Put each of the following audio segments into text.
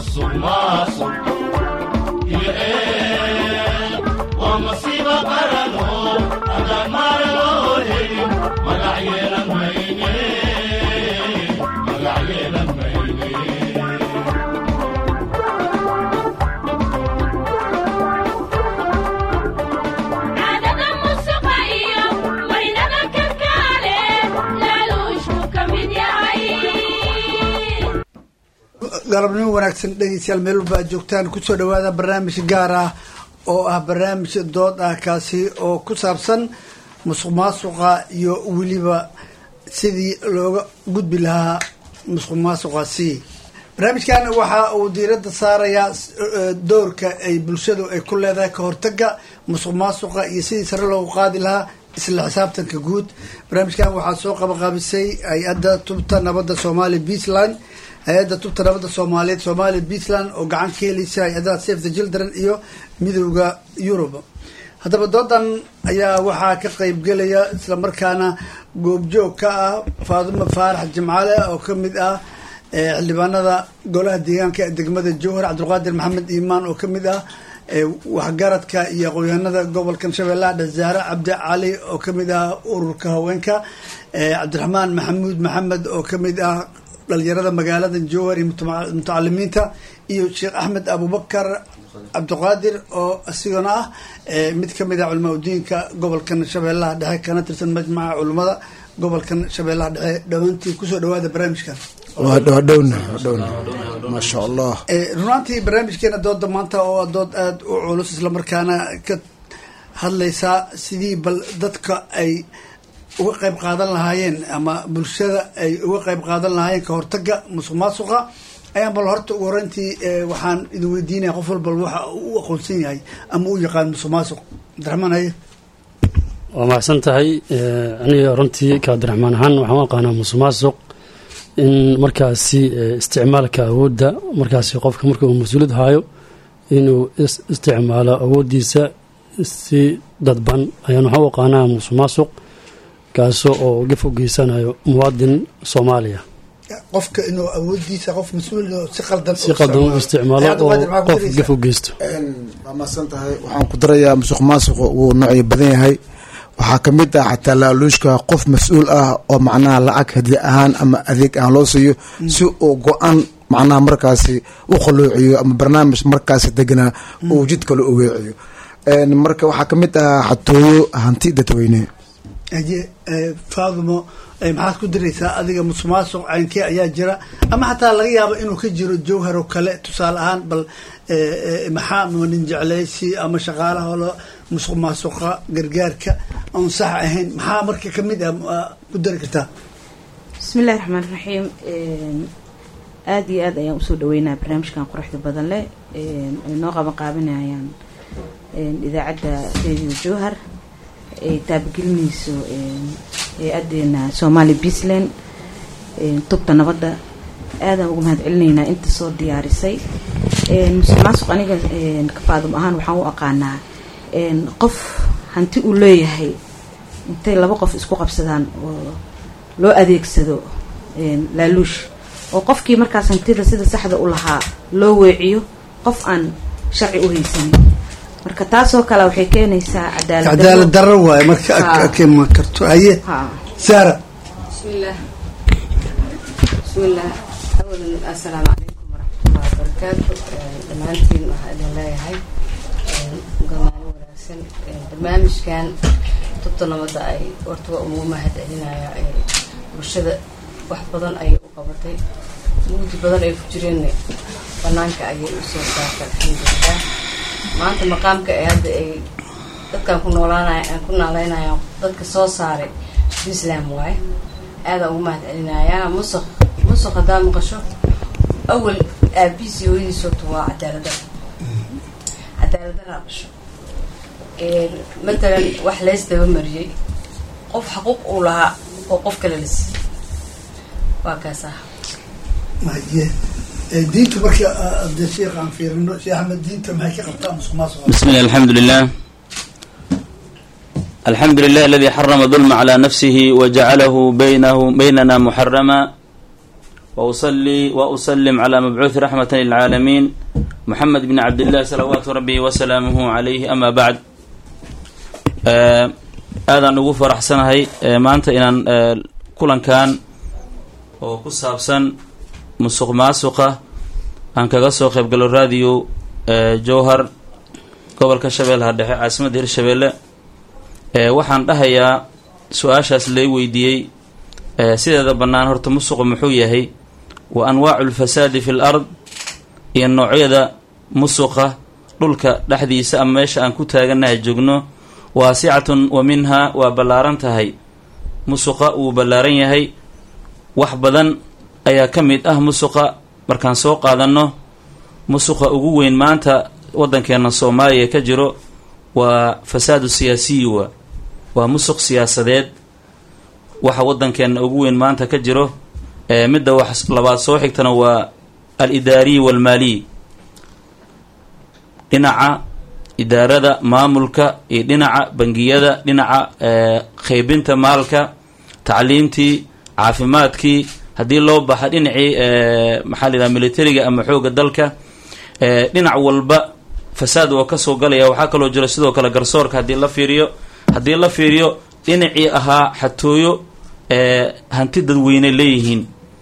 musuq maasuq iyo eed waa masiiba qarano haddaan maara loo helin magac yeelan mayne magac yeelan mayne caadada musuqa iyo marinada kalkaale laaluushku ka mid yahay galabnimo wanaagsan dhegeystayaal meel walba aad joogtaan kusoo dhawaada barnaamij gaar ah oo ah barnaamij dood ah kaasi oo ku saabsan musuq maasuqa iyo weliba sidii looga gudbi lahaa musuq maasuqaasi barnaamijkan waxa uu diiradda saarayaa eh, doorka ay bulshadu ay ku leedahay ka hortaga musuq maasuqa iyo sidii sare loogu qaadi lahaa isla xisaabtanka guud barnaamijkan waxaa soo qabaqaabisay hay-adda tubta nabadda soomaaliya puntland hay-adda tubta nabadda soomaaliyeed soomaaliya puntland oo gacan ka helaysa hay-adaha safe the children iyo midowda yurub haddaba doodan ayaa waxaa ka qeybgelaya islamarkaana goobjoog ka ah faadimo faarax jimcaale oo ka mid ah eh, xildhibaanada golaha deegaanka ee degmada jowhar cabdulqaadir maxamed iimaan oo ka mid ah eh, waxgaradka iyo aqoonyahanada gobolkan shabeellaha dhasaare cabdi cali oo ka mid ah ururka haweenka eh, cabdiraxmaan maxamuud maxamed oo ka mid ah dhalinyarada magaalada jowhar iyo mutama- mutacalimiinta iyo sheekh axmed abubakar cabdiqaadir oo isigana ah eh, mid ka mid ah culamaa udiinka gobolkan shabeellaha dhexe kana tirsan majmaca culimmada gobolkan shabeellaha dhexe dhowaantii kusoo dhawaada barnaamijkan waa dhowdhowna dhowna maasha allah Eh, runaantii barnaamijkeena dooda maanta oo ah dood aada u culus islamarkaana ka hadlaysaa sidii bal dadka ay uga qayb qaadan lahaayeen ama bulshada ay uga qayb qaadan lahaayeen ka hortaga musuq maasuqa ayaan bal horta ugu horeyntii eh, waxaan idin weydiinaya qof walbal waxa uu u aqoonsan yahay ama u yaqaan musuq maasuq cabdiraxmaan haye waa mahadsan tahay Eh, aniga runtii ka abdiraxmaan ahaan waxaan u aqaanaa musuq maasuq in markaasi eh, isticmaalka awoodda markaasi qofka marka uu mas-uuliyad haayo inuu is- isticmaalo awooddiisa si dadban ayaan waxaan u aqaanaa musuq maasuq kaasoo oo gaf u geysanayo muwaadin soomaaliya qofka inuu awoodiisa qof mas-uul oo si qaldan si qaldan u isticmaalo oo qof gaf u geysto waa mahadsan tahay waxaan ku darayaa musuq maasuqa wuu noocyo badan yahay waxaa ka mid ah xataa laaluushka qof mas-uul ah oo macnaha lacag hadi ahaan ama adeeg ahaan loo siiyo si uu go-aan macnaha markaasi u khuluuciyo ama barnaamij markaasi deganaa uu jid kale u weeciyo Een, marka waxaa ka mid ah xatooyo hanti dadweyne haye eh, faadimo eh, maxaad ku diraysaa adiga musuq maasuq caynkee ayaa jira ama xataa laga yaabo inuu ka jiro jowhar oo kale tusaale ahaan bal eh, eh, maxaa nin jeclaysi ama shaqaalaha oo la- musuq maasuqa gargaarka oon sax ahayn maxaa marka kamid ah ah, ku dari kartaa bismillahi raxmaan raxiim aada iyo aad ayaan usoo dhaweynaa barnaamijkan quruxda badan leh een, ay noo qaban qaabinayaan een, idaacadda radio jowhar ay taabagelinayso een, hay-adeena somali puntland een, tubta nabadda aadaan uga mahad celinaynaa inta soo diyaarisay een, musuq maasuq aniga een, ka faadum ahaan waxaan u aqaanaa een, qof hanti uu leeyahay intay laba qof isku qabsadaan oo loo adeegsado een, laaluush oo qofkii markaas hantida sida saxda u lahaa loo weeciyo qof aan sharci u haysanin marka taasoo kale waxay keenaysaa cadaalad cadaalad darro waaye marka Ha. ka iman karto haye ha saara بسم الله بسم الله أولا السلام عليكم ورحمة الله وبركاته دمانتين waxaa idin leeyahay gamaano wanaagsan barnaamijkan tubta nabadda ay horta waa ugu mahad celinaya bulshada wax badan ayay u qabatay mugdi badan ay ku jireen banaanka ayay usoo saartay alxamdulilah maanta maqaamka ee hadda ay dadkan ku noolaanaya ku naaleynayaan dadka soo saaray islam waaye aadaan ugu mahad celinayaa musuq musuq haddaa maqasho awal aabihiis iyo hooyadiis horta waa cadaalada cadaaladdaraa dhasho matalan wax leys daba mariyey qof xaquuq uu lahaa oo qof kale la siiyey waa kaas ah haye Eh, diintu marka ah, hadee sheekh aan fiirino sheekh axmed diinta maxay ka qabtaa musuq maasuqa بسم الله الحمد لله الحمد لله الذي حرم الظلم على نفسه وجعله بينه بيننا محرما وأصلي وأسلم على مبعوث رحمة للعالمين محمد بن عبد الله صلوات ربي وسلامه عليه أما بعد آه aadaan ugu faraxsanahay maanta inaan kulankan oo ku saabsan musuq maasuqa aan kaga soo qaybgalo radio jowhar gobolka shabeellaha dhexe caasimadda hirshabeelle waxaan dhahayaa su-aashaas lay weydiiyey sideeda bannaan horta musuqu muxuu yahay wa anwaacu lfasaadi fi l ard iyo noocyada musuqa dhulka dhexdiisa ama meesha aan ku taaganahay joogno waasicatun wa minhaa waa ballaaran tahay musuqa wuu ballaaran yahay wax badan ayaa ka mid ah musuqa markaan soo qaadanno musuqa ugu weyn maanta waddankeena soomaaliya ka jiro waa fasaadu siyaasiyi wa waa musuq siyaasadeed waxa waddankeena ugu weyn maanta ka jiro midda wax labaad soo xigtana waa al idaariyi waalmaaliyi dhinaca idaarada maamulka iyo dhinaca bangiyada dhinaca qaybinta maalka tacliimtii caafimaadkii haddii loo baxa dhinacii maxaa la yidhaha militariga ama xooga dalka dhinac walba fasaad oo kasoo galaya waxaa kaloo jira sidoo kale garsoorka haddii la fiiriyo haddii la fiiriyo dhinacii ahaa xatooyo hanti dadweyne leeyihiin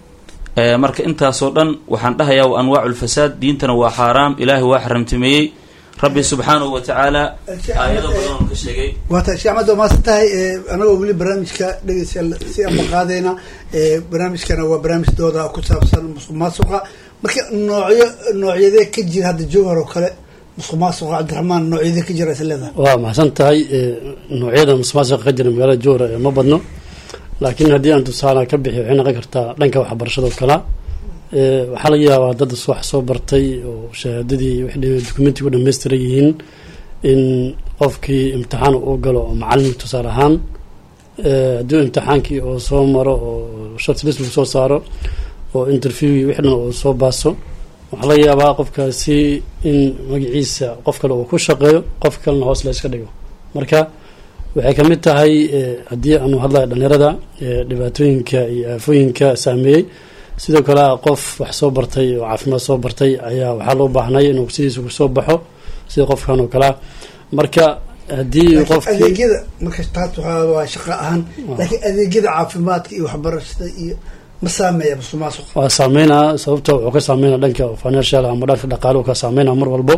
marka intaasoo dhan waxaan dhahayaa wa anwaacu lfasaad diintana waa xaaraam ilaahay waa xaramtimeeyey rabbi subxaanahu wa tacaala aayado badan oo ka sheegay waata sheekh axmed waa maasan tahay anagoo weli barnaamijka dhegeystayaal si anba qaadayna barnaamijkana waa barnaamij dooda ku saabsan musuq maasuqa marka noocyo noocyadee ka jira hadda jowhar oo kale musuq maasuqa cabdiraxmaan noocyadee ka jira is leedahay waa maxsan tahay noocyada musuq maasuqa ka jira magaalada jowhar ma badno laakiin haddii aan tusaala ka bixi waxay noqon kartaa dhanka waxbarashada oo kala waxaa laga yaabaa dad wax soo bartay oo shahaadadii dokumentiga u dhamaystiran yihiin in qofkii imtixaan uu galo oo macalin tusaale ahaan haddii imtixaankii oo soo maro oo shortlist lagu soo saaro oo interview wix dhan oo soo baaso waxaa laga yaabaa qofkaasi in magaciisa qof kale uu ku shaqeeyo qof kalena hoos la iska dhigo marka waxay kamid tahay haddii aanu hadlayo dhalinyarada dhibaatooyinka iyo aafooyinka saameeyey sidoo kale qof wax soo bartay oo caafimaad soo bartay ayaa waxaa loo baahnay inuu sidiisa kusoo baxo sida qofkan oo kalea marka haddii qofkii adeegyada marka taas waxaa waa shaqo ahaan laakiin adeegyada caafimaadka iyo waxbarashada iyo ma saameeya musuq maasuq waa saameynaa sababta wuxuu ka saameynaa dhanka financial ama dhanka dhaqaale uu ka saameynaa mar walbo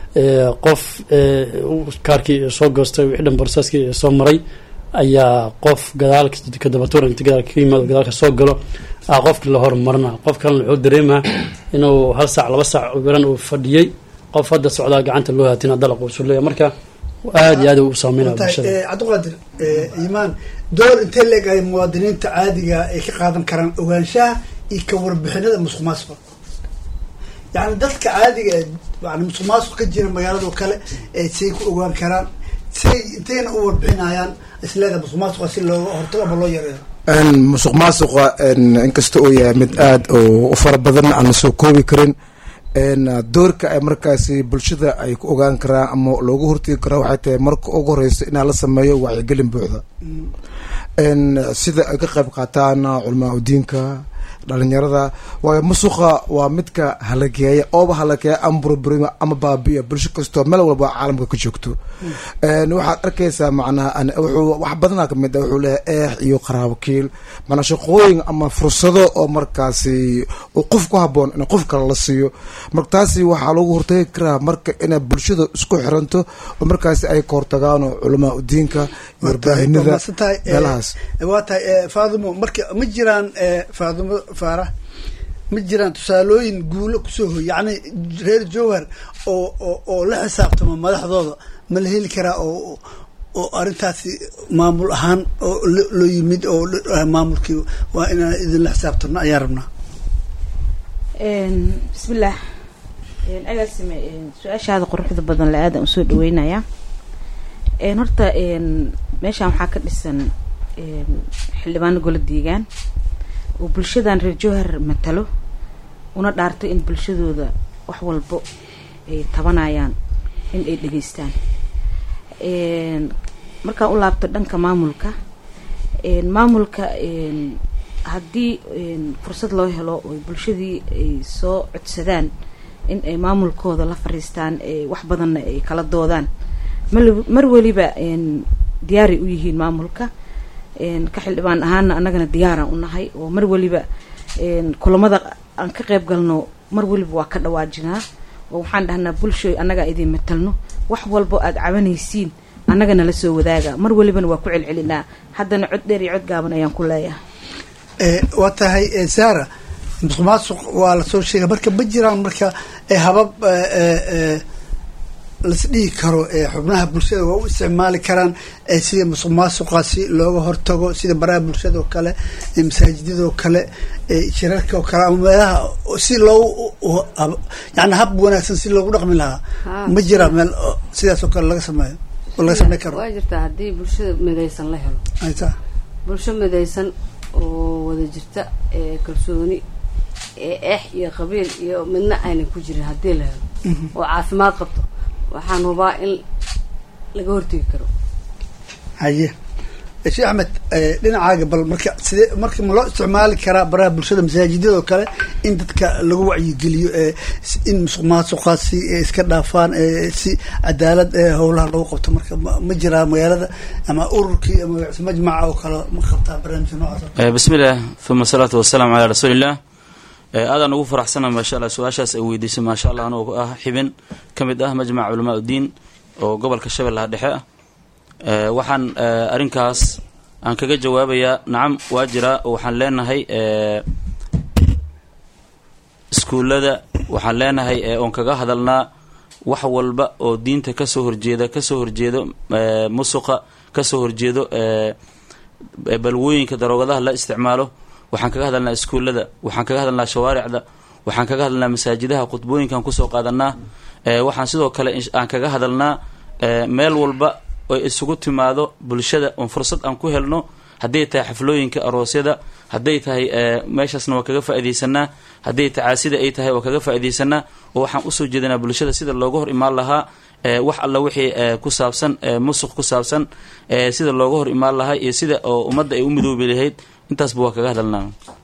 qof kaarkii soo goostay wixii dhan borsaskii soo maray ayaa qof gadaal kadabatuur inta gadaal ka yimaado gadaalka soo galo ah qofkii la hormarina qof kalena wuxuu dareemaa inuu hal saac laba saac garan uu fadhiyey qof hadda socdaa gacanta loo haatina dalaq uu suleeya marka aada iyo aad u saameynaya bulshada cabdiqaadir imaan door intee leegahay muwaadiniinta caadiga ay ka qaadan karaan ogaanshaha iyo ka warbixinada musuq maasuqa yani dadka caadiga yani musuq maasuq ka jira magaalado kale say ku ogaan karaan say intayna u warbixinayaan isleeda musuq maasuqa si looga hortago ama loo yareeyo musuq maasuqa inkasta uu yahay mid aada u fara badan aan la soo koobi karin doorka ay markaasi bulshada ay ku ogaan karaan ama loogu hortegi karaa waxay tahay marka ugu horeyso inaa la sameeyo wacyigelin buuxda sida ay ka qayb qaataan culamaa udiinka dhalinyarada waayo musuqa waa midka halageeya ooba halageeya ama burburima ama baabiya bulsho kastoo meel walba caalamka ka joogto waxaad arkaysaa macnaha wuxuu wax badana kamid a wuxuu leeyahay eex iyo qaraabokiil manaa shaqooyin ama fursado oo markaasi uu qof ku haboon in qof kale la siiyo marka taasi waxaa lagu hortagi karaa marka inay bulshada isku xiranto oo markaasi ay ka hortagaan culamaa udiinka warbaahinada meelahaas waa tahay faadimo marka ma jiraan faadimo faarax ma jiraan tusaalooyin guulo kusoo hoy yacni reer jowhar oo oo oo la xisaabtamo madaxdooda ma la heli karaa oo oo arrintaasi maamul ahaan oo loo yimid oo maamulkii waa inaan idinla xisaabtano ayaan rabnaa bismillaah agaasime su-aashaada quruxda badan la aadan usoo dhaweynayaa horta meeshaan waxaa ka dhisan xildhibaano golo deegaan oo bulshadan reer jowhar matalo una dhaarto in bulshadooda wax walbo ay tabanayaan in ay dhegeystaan markaan u laabto dhanka maamulka maamulka haddii een, fursad loo helo oo bulshadii ay soo codsadaan in ay maamulkooda la fariistaan ee wax badanna ay kala doodaan mal- mar weliba een, diyaaray u yihiin maamulka een, ka xildhibaan ahaana annagana diyaaraan u nahay oo mar weliba een, kulamada aan ka qayb galno mar weliba waa ka dhawaajinaa oo waxaan dhahnaa bulshoy annagaa idin matalno wax walbo aad cabanaysiin annagana la soo wadaaga mar welibana waa ku celcelinaa haddana cod dheer iyo cod gaaban ayaan ku leeyahay Eh, waa tahay eh, saara musuq maasuq waa lasoo sheegay marka ma jiraan marka eh, habab eh, eh, eh, lasdhihi karo eh, xubnaha bulshada waa u isticmaali karaan eh, sida musuq maasuqaasi looga hortago sida baraha bulshada oo kale eh, masaajidada oo kale eh, shirarka oo kale ama meelaha si loogu u- hab- yani hab wanaagsan si loogu dhaqmi lahaa Haa. ma jiraan meel oo sidaas oo kale laga sameeyo oo laga sameyn karo waa jirtaa haddii bulshada midaysan la helo ay taa bulsho midaysan oo wada jirta ee kalsooni ee eex iyo qabiil iyo midna aynan ku jirin haddii la helo oo caafimaad qabto waxaan hubaa in laga hortegi karo haye Eh, sheekh axmed eh, dhinacaaga bal marka sidee marka ma loo isticmaali karaa baraha bulshada masaajidada oo kale in dadka lagu wacyigeliyo eh, s- in musuq maasuqaasi eh, iska dhaafaan eh, si cadaalad eh, howlaha lagu qabto marka ma ma jiraa magaalada ama ururkii ama majmaca oo kale ma qabtaa barnaamijka noocaas oo kale? Eh, bismi illah uma asalaatu wasalaamu calaa rasuuliillah Eh, aadaan ugu faraxsana maasha allah su-aashaas ay weydiisay maasha allah anoo ah xibin ka mid ah majmaca culamaa uddiin oo gobolka shabeellaha dhexe ah Eh, waxaan eh, arrinkaas aan kaga jawaabayaa nacam waa jiraa oo waxaan leenahay eh, iskuullada waxaan leenahay eh, oon kaga hadalnaa wax walba oo diinta kasoo horjeeda kasoo horjeedo eh, musuqa kasoo horjeedo eh, eh, balwooyinka daroogadaha la isticmaalo waxaan kaga hadalnaa iskuullada waxaan kaga hadalnaa shawaaricda waxaan kaga hadalnaa masaajidaha khudbooyinkaan kusoo qaadanaa eh, waxaan sidoo kale insh- aan kaga hadalnaa eh, meel walba oy isugu timaado bulshada oon fursad aan ku helno hadday tahay xaflooyinka aroosyada hadday tahay eh, meeshaasna waa kaga faaidaysanaa hadday tacaasida ay tahay waa kaga faaidaysanaa oo waxaan usoo jeedinaa bulshada sida looga hor imaan lahaa eh, wax alla wixii eh, ku saabsan eh, musuq ku saabsan eh, sida looga hor imaan lahaa iyo sida oo ummadda ay u midoobi lahayd intaasba waa kaga hadalnaa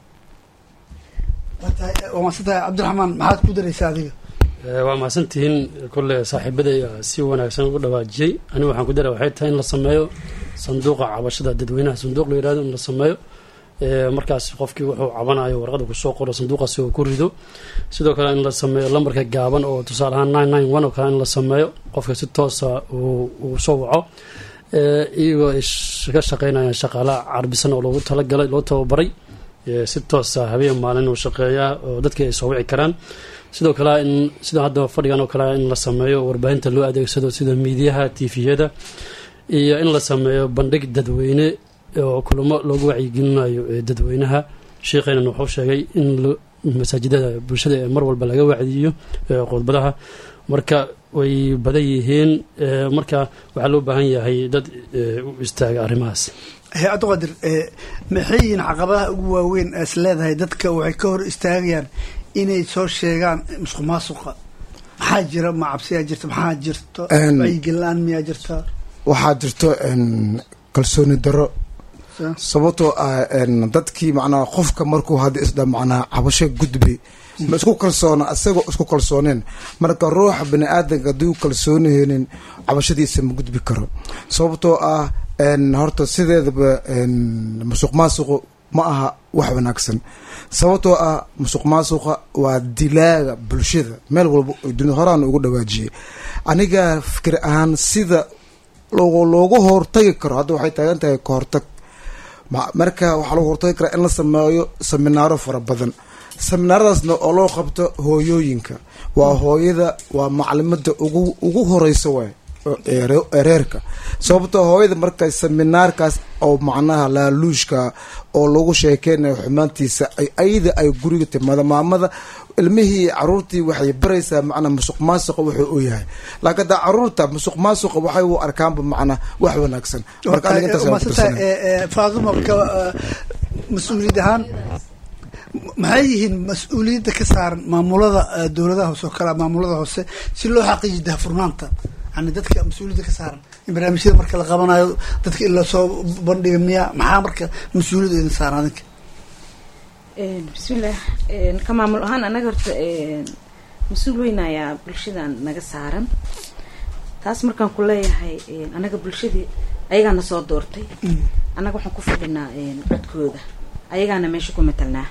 waa tahay eh, waa mahadsan tahay cabdiraxmaan maxaad ku daraysaa adiga Eh, waa mahadsantihiin kole saaxiibaday aa si wanaagsan ugu dhawaajiyey anigu waxaan ku dara waxay tahay in la sameeyo sanduuqa cabashada dadweynaha sanduuq la yihahdo in la sameeyo Eh, markaas qofkii wuxuu cabanayo warqada kusoo qoro sanduuqaasi oo ku rido sidoo kale in la sameeyo lambarka gaaban oo tusaale ahaan nine nine one oo kale in la sameeyo qofka si toosa uu uu soo waco Eh, iyagoo ay sh- ka shaqeynayaan shaqaalaha carbisan oo loogu talagalay loo tababaray Eh, si toosa habeen maalin uu shaqeeyaa oo dadkii ay soo wici karaan sidoo kale in sida hadda fadhigan oo kale in la sameeyo warbaahinta loo adeegsado sida miidiyaha tifiyada iyo in la sameeyo bandhig dadweyne oo kulamo loogu wacyigelinayo ee dadweynaha sheekheynana wuxuu sheegay in lo- masaajidada bulshada ee mar walba laga wacdiyo ee khudbadaha marka way badan yihiin ee marka waxaa loo baahan yahay dad ee, u istaaga arrimahaas he abdiqaadir eh, maxay yihiin caqabadaha ugu waaweyn as leedahay dadka waxay ka hor istaagayaan inay soo sheegaan musuq maasuqa maxaa jira ma cabsiyaa jirta maxaa jirto Een- wacyigelin miyaa jirta waxaa jirto een, kalsooni daro Sa- sababtoo ah een, dadkii macnaha qofka markuu hadda isdha macnaha cabasho gudbay ma isku kalsoona isagoo isku kalsooneen marka ruuxa bani aadanka hadduu kalsooniheenin cabashadiisa ma gudbi karo sababtoo ah een, horta sideedaba een, musuq maasuqu ma aha wax wanaagsan sababtoo ah musuq maasuqa waa dilaaga bulshada meel walba oo dunia horaan ugu dhawaajiyey aniga fikir ahaan sida loogu loogu hortagi karo hadda waxay taagan tahay ka hortag Ma- marka waxaa lagu hortagi karaa in la sameeyo seminaaro fara badan seminaaradaasna oo loo qabto hooyooyinka waa hooyada waa maclimada ugu ugu horeysa waay oo ee re- ee reerka sababtoo hooyada marka seminaarkaas oo macnaha laaluushka oo lagu sheekeynayo xumaantiisa ay ayada ay guriga timaado maamada ilmihii caruurtii waxay baraysaa macnaa musuq maasuqa wuxuu u yahay laakiin hadda caruurta musuq maasuqa waxay u arkaanba macnaa wax wanaagsan marka aniga intaas ayaan ku maasanta tirsanay. faaduma ka eh, mas-uuliyad ahaan maxay yihiin mas-uuliyadda ka saaran maamulada eh, dowladaha hoose oo kale maamulada hoose si loo xaqiijiyo daahfurnaanta yani dadka mas-uuliyadda ka saaran in barnaamijyada marka la qabanayo dadka in lasoo bandhiga miya maxaa marka mas-uuliyadda idin saaran adinka Een, bismillaah Een, ka maamul ahaan anaga horta een, mas-uul weyn ayaa bulshadan naga saaran taas markaan ku leeyahay een, anaga bulshadii ayagaana soo doortay annaga waxaan ku fadhinaa een, codkooda ayagaana meesha ku matalnaa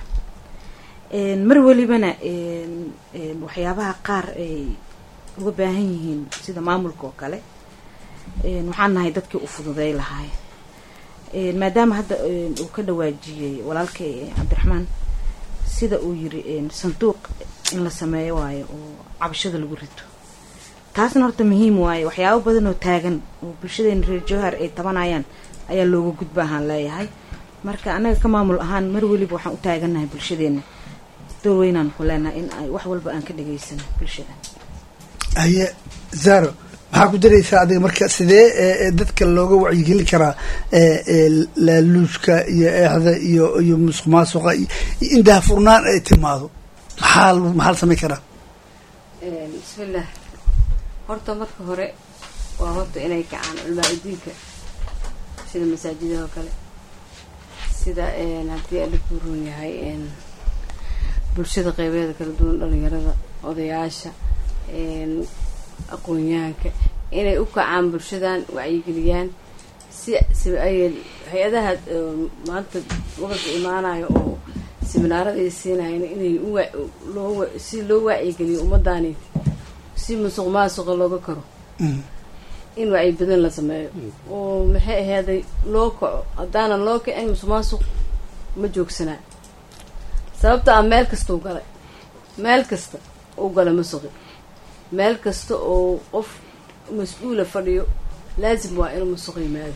Een, mar welibana een, een, waxyaabaha qaar ay uga baahan yihiin sida maamulka oo kale een, waxaan nahay dadkii u fududay lahaay Een, maadaama hadda een, uu ka dhawaajiyey walaalkay eh, cabdiraxmaan sida uu yiri een, sanduuq in la sameeyo waayo oo cabashada lagu rito taasna horta muhiim waaye waxyaabo badan oo taagan oo bulshadeena reer jowhar ay tabanayaan ayaa looga gudba ahaan leeyahay marka annaga ka maamul ahaan mar weliba waxaan u taagannahay bulshadeena door weynaan ku leenahay in ay wax walba aan ka dhageysano bulshada haye zaro maxaa ku daraysaa adiga marka sidee ee, ee, dadka looga wacyigelin karaa ee, ee, laaluushka iyo eexda iyo iyo musuq maasuqa iyo iyo in daahfurnaan ay timaado maxaa maxaa la samayn karaa Een, bismillaah horta marka hore waa horta inay kacaan culmaa udiinka sida masaajidada oo kale sida een, haddii alla kuu roon yahay een, bulshada qeybeeda kala duwan dhalinyarada odayaasha een, aqoon-yahanka inay u kacaan bulshadan wacyigeliyaan si si ay hay-adaha ee, maanta gobolka imaanayo oo siminaarada ay siinayeen inay u wa- loo wa- si loo wacyigeliyo ummadani si musuq maasuqa looga karo in wacyi badan la sameeyo oo maxay ahaaday loo kaco haddaanan loo kicin musuq maasuq ma joogsanaa sababta ah meel kasta u galay meel kasta u gala musuqi meel kasta oo qof mas-uula fadhiyo laasim waa inuu musuq yimaado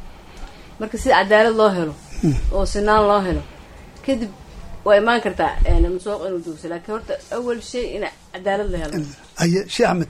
marka si cadaalad loo helo oo sinaan loo helo kadib waa imaan kartaa een, musuq inuu joogso laakiin horta awal shay in cadaalad la helo haye sheekh axmed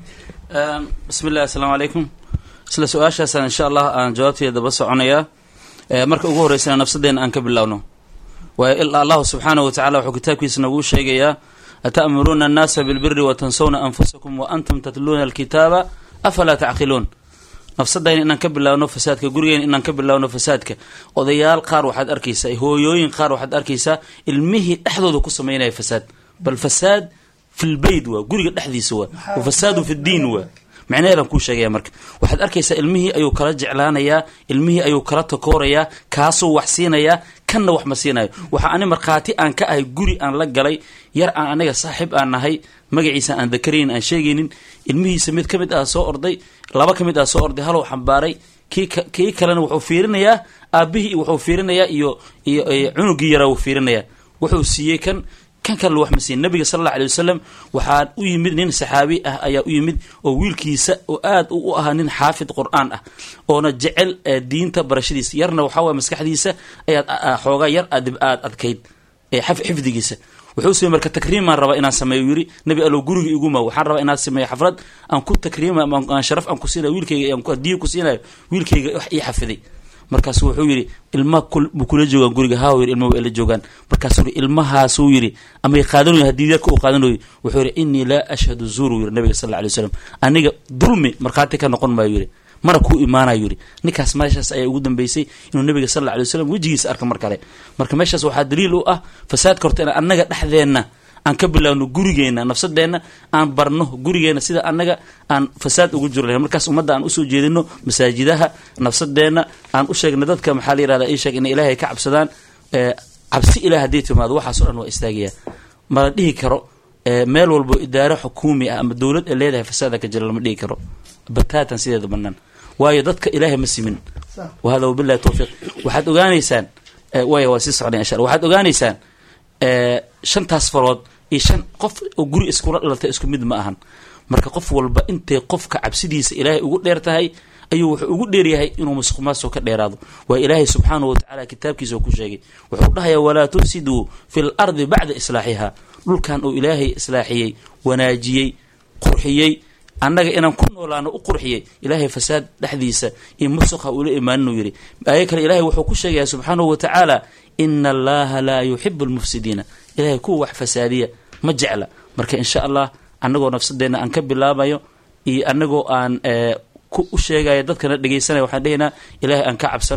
bismi illahi asalaamu calaykum isla su-aashaasaan insha allah aan jawaabteeda daba soconayaa Eh, marka ugu horreysana nafsadeena aan ka bilowno waayo ilaa allahu subxaanahu watacala wuxuu kitaabkiisa nagu sheegayaa ata'muruuna annaasa bilbiri watansawna anfusakum wa antum tatluuna alkitaaba afalaa tacqiluun nafsadayna inaan ka bilaawno fasaadka gurigeena inaan ka bilaawno fasaadka odayaal qaar waxaad arkaysaa hooyooyin qaar waxaad arkaysaa ilmihii dhexdooda ku samaynaya fasaad bal fasaad fi lbeyt waa guriga dhexdiisa waa wa fasaadu fi ddiin waa macnaheedaan kuu sheegaya marka waxaad arkaysaa ilmihii ayuu kala jeclaanayaa ilmihii ayuu kala takoorayaa kaasuu wax siinayaa kanna wax ma siinayo waxa ani markhaati aan ka ahay guri aan la galay yar aan aniga saaxiib aan nahay magaciisa aan dakaraynin aan sheegaynin ilmihiisa mid ka mid ah soo orday laba ka mid ah soo orday halow xambaaray kii ka- kii kalena wuxuu fiirinayaa aabbihii wuxuu fiirinayaa iyo iyo iyo cunugii yaraa wuu fiirinayaa wuxuu siiyey kan kan kale wax ma siin nabiga sal alla alay wasalam waxaa u yimid nin saxaabi ah ayaa u yimid oo wiilkiisa oo aad u u ahaa nin xaafid qur-aan ah oona jecel eh, diinta barashadiisa yarna waxaa waye maskaxdiisa ayaad a- a- xoogaa yar aad aad adkayd ee xaf- xifdigiisa wuxuu samey marka takriimaan rabaa inaan sameeyo yiri nabi allow guriga iguma waxaan rabaa inaan sameeyo xaflad aan ku takriima ama aan sharaf aan ku siinayo wiilkayga aan ku hadiyo ku siinayo wiilkayga wax ii xafiday markaasu wuxuu yidhi ilma kul- ma kula joogaan guriga haa yidhi ilma way ila joogaan markaasuu yidhi ilmahaasuu yidhi amay qaadanayo haddii yarka uu qaadanayo wuxuu yidhi innii laa ashhadu zuuru yidhi nabiga sal alla alay wasalam aniga dulmi markhaati ka noqon maayo yidhi mana kuu imaanayo yidhi ninkaas meeshaas ayaa ugu dambeysay inuu nabiga sal alla alay wasalam wejigiisa arka mar kale marka meeshaas waxaa daliil u ah fasaadka horta in annaga dhexdeenna aan ka bilaawno gurigeena nafsadeenna aan barno gurigeena sida annaga aan fasaad ugu jiro lahayn markaas ummadda aan usoo jeedino masaajidaha nafsadeenna aan u sheegno dadka maxaa la yirahdaa ii sheeg inay ilaahay ka cabsadaan ee, cabsi ilaah haddii timaado waxaasoo dhan waa istaagaya mala dhihi karo ee, meel walbo idaaro xukuumi ah ama dowlad ay leedahay fasaada ka jira lama dhihi karo bataatan sideeda banaan waayo dadka ilaahay ma simin wahada wabillahi towfiiq waxaad ogaanaysaan ee, waaya waa sii socnay insha allah waxaad ogaanaysaan ee, shantaas farood iyo shan qof oo guri iskula dhalatay isku mid ma ahan marka qof walba intay qofka cabsidiisa ilaahay ugu dheer tahay ayuu wuxuu ugu dheeryahay inuu musuq maasuq ka dheeraado waa ilaahay subxaanahu watacaala kitaabkiisa oo ku sheegay wuxuu dhahayaa walaa tufsiduu fi lardi bacda islaaxiha dhulkan uu ilaahay islaaxiyey wanaajiyey qurxiyey annaga inaan ku noolaano u qurxiyey ilaahay fasaad dhexdiisa iyo musuqa ula imaaninuu yidhi aayo kale ilaahay wuxuu ku sheegaya subxaanahu watacaala ina allaha laa yuxibu lmufsidiina ilaahay kuwa wax fasaadiya ma jecla marka insha allah annagoo nafsadeenna aan ka bilaabayo iyo annagoo aan eh, ku u sheegaya dadkana dhegaysanaya waxaan dhehaynaa ilaahay aan ka cabsano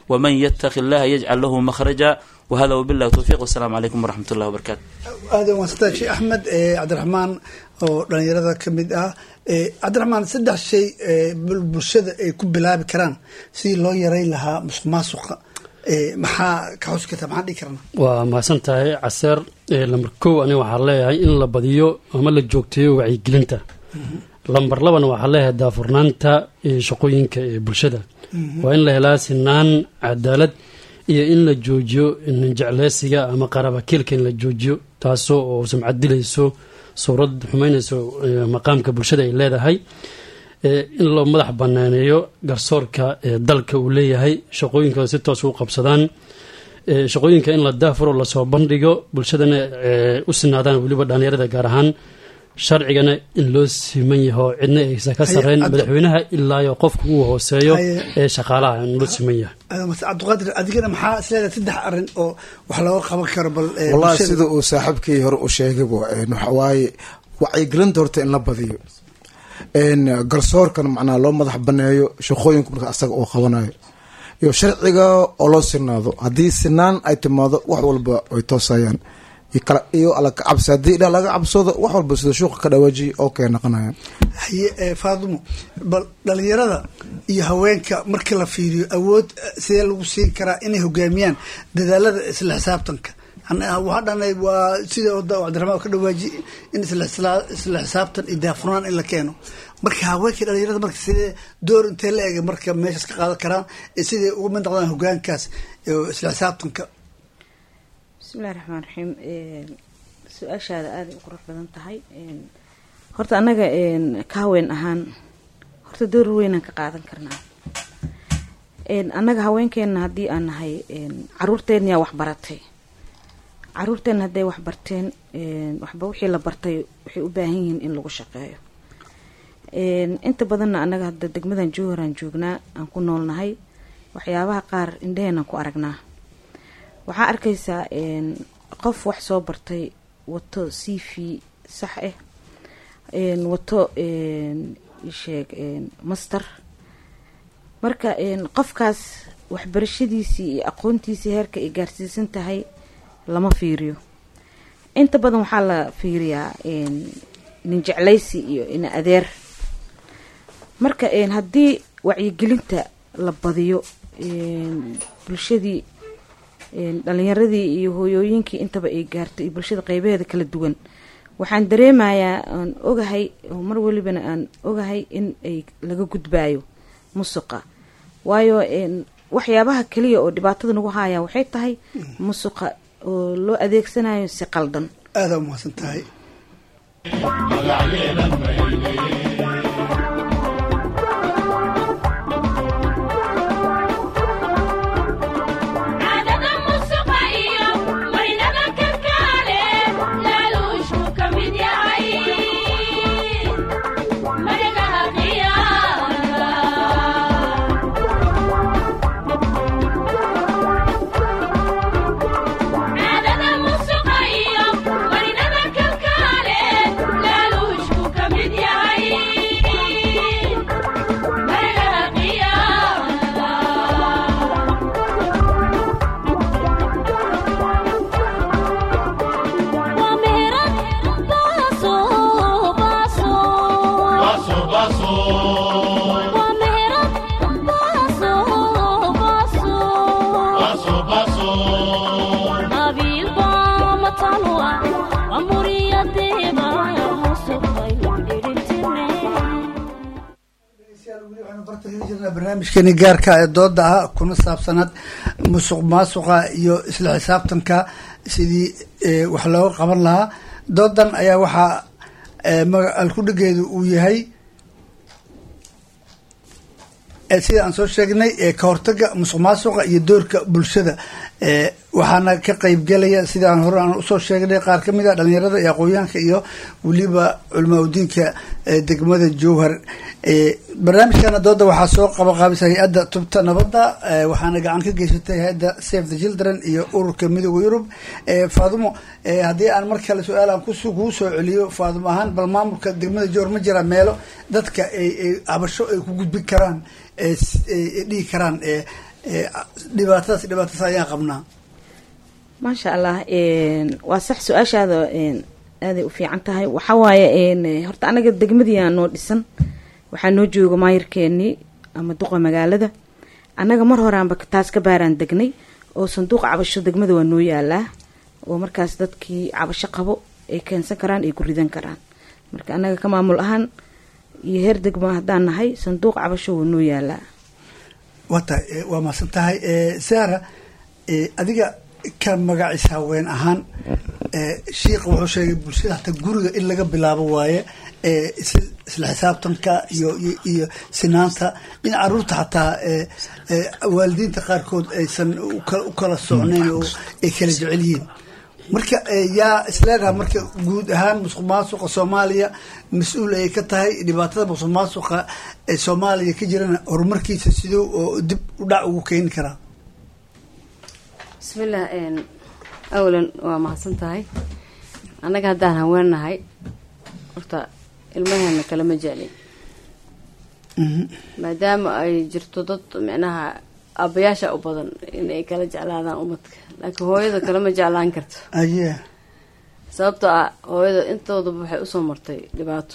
waman yataqi illaha yajcal lahu makhraja wahada wabillahi towfiiq wasalaamu calaykum waraxmat ullahi wabarakaatu aada wansanta sheekh axmed eh, cabdiraxmaan oo dhalinyarada ka mid ah Eh, cabdiraxmaan saddex shay eh, bul- bulshada ay ku bilaabi karaan sidii loo yareyn lahaa musuq maasuqa Eh, maxaa ka xusi karta maxaan dhihi karna waa mahadsan tahay caseer ee lambar kow aniga waxaa leeyahay in la badiyo ama la joogteeyo wacyigelinta lambar labana waxaa leeyahay daafurnaanta ee shaqooyinka ee bulshada waa in la helaa sinaan cadaalad iyo in la joojiyo jecleysiga ama qarabakiilka in la joojiyo taasoo oo sumcad dilayso suurad xumeynayso ee maqaamka bulshada ay leedahay ee in loo madax banaaneeyo garsoorka ee dalka uu leeyahay shaqooyinka si toos u qabsadaan ee shaqooyinka in la daafuro lasoo bandhigo bulshadana ee u sinaadaan weliba dhalinyarada gaar ahaan sharcigana in loo siman yaho cidna aysan ka Haye, sarreyn Cabdi- madaxweynaha ilaayo qofka uu hooseeyo Haye. ee shaqaalaha in loo siman yahay Aada mas- cabdiqaadir adigana maxaa isleedahay saddex arrin oo wax looga qaban karo bal eh, wallahi bulshada? sida uu saaxiibkii hore u sheegayba een, waxa waaye wacyigelinta horta in la badiyo een, garsoorkan macnaha loo madax baneeyo shaqooyinku marka asaga uu qabanayo iyo sharciga oo loo sinaado haddii sinaan ay timaado wax walba ay toosayaan iyo kala iyo alla ka cabsi haddii dha laga cabsoodo wax walba sida shuuqa ka dhawaajiya oo kay naqanayaan haye eh, faadimo bal dhalinyarada iyo haweenka markii la fiiriyo awood eh, sidee lagu siin karaa inay hogaamiyaan dadaalada isla xisaabtanka An- waxaa dhanay waa sida wada cabdiraxmaan ka dhawaaji in isla isla- isla xisaabtan iyo daafurnaan in la keeno marka haweenkii dhalinyarada marka sidee door intee la ega marka meeshaas ka qaadan karaan ee siday uga mid noqdaan hogaankaas ee isla xisaabtanka bismillahi raxmaan raxiim su-aashaada aaday u qurux badan tahay Een, horta annaga een, ka haween ahaan horta door weynaan ka qaadan karnaa Een, annaga haweenkeena haddii aan nahay een, caruurteen yaa wax baratay caruurteen hadday wax barteen een, waxba wixii la bartay waxay u baahan yihiin in lagu shaqeeyo Een, inta badanna annaga hadda degmadan jowharaan joognaa aan ku noolnahay waxyaabaha qaar indhaheenaan ku aragnaa waxaa arkaysaa een, qof wax soo bartay wato c v sax ah een, wato een, ii sheeg een, master marka een, qofkaas waxbarashadiisii iyo aqoontiisii heerka ay gaarsiisan tahay lama fiiriyo inta badan waxaa la fiiriyaa een, nin jeclaysi iyo ina adeer marka een, haddii wacyigelinta la badiyo een, bulshadii een, dhalinyaradii iyo hooyooyinkii intaba ay gaarto iyo bulshada qeybaheeda kala duwan waxaan dareemayaa aan ogahay oo mar walibana aan ogahay in ay laga gudbaayo musuqa waayo een, waxyaabaha kaliya oo dhibaatada nagu haya waxay tahay musuqa oo loo adeegsanayo si qaldan aada umahadsan tahay caadada musuqa iyo marinada kalkaale laaluushku ka mid yahay magagaha qiyaamada caadada musuqa iyo marinada kalkaale laaluushku ka mid yahay magagaha qiyaamada waa meherad baaso baaso Baso, baso. waa meherad baaso baaso Baso, baso. qabiil baa matalo ah waa muriyadeeba musuqay dhirintine waxaynu barta heli jirnaa barnaamijkeeni gaarka ee dooda ah kuna saabsanaad musuq maasuqa iyo isla xisaabtanka sidii eh, wax looga qaban lahaa doodan ayaa waxaa eh, maga- alkudhigeedu uu yahay eh, sida aan soo sheegnay eh, ka hortaga musuq maasuqa iyo doorka bulshada eh, waxaana ka qeybgelaya sida aan hore aan usoo sheegnay qaar ka mid a dhalinyarada iyo aqoonyahanka iyo weliba culamaa udiinka eh, degmada jowhar eh, barnaamijkana dooda waxaa soo qabaqaabisa hay-adda tubta nabadda eh, waxaana gacan ka geysatay hay-adda save the children iyo ururka midooda yurub eh, faadumo eh, haddii aan mar kale su-aal aan kus- kugu soo celiyo faadumo ahaan bal maamulka degmada jowhar ma jira meelo dadka ay ay cabasho ay ku gudbin karaan ee s- ay ay dhihi karaan ee eh, dhibaatadaas dhibaatadaas ayaan qabnaa maasha allah een, waa sax su-aashaada een, aaday u fiican tahay waxaa waaye een, horta anaga degmadiyaa noo dhisan waxaa noo jooga maayirkeenii ama duqa magaalada annaga mar horeanba taas ka baaraan degnay oo sanduuq cabasho degmada waa noo yaalaa oo markaas dadkii cabasho qabo ay keensan karaan ay ku ridan karaan marka annaga ka maamul ahaan iyo heer degma haddaan nahay sanduuq cabasho waa noo yaalaa wata eh, waa mahadsan tahay Eh, sara eh, adiga ka magaciis haween ahaan eh, shiikha wuxuu sheegay bulshada hataa guriga in laga bilaabo waaye eh, is- isla xisaabtanka iyo iyo- iyo sinaanta in caruurta xataa eh, eh, waalidiinta qaarkood aysan u kala- u kala socnayn oo ay kala jecel yihiin marka eh, yaa isleedaha marka guud ahaan musuq maasuqa soomaaliya mas-uul ay ka tahay dhibaatada musuq maasuqa ee soomaaliya ka jirana horumarkiisa siduu oo dib u dhac ugu keeni karaa bismillah een, awalan waa mahadsan tahay annaga haddaan haweennahay horta ilmaheena kalama jeclin maadaama ay jirto dad micnaha aabbayaasha u badan in ay kala jeclaadaan umadka laakiin hooyada kalama jeclaan karto aye sababtoo ah hooyada intoodaba waxay usoo martay dhibaato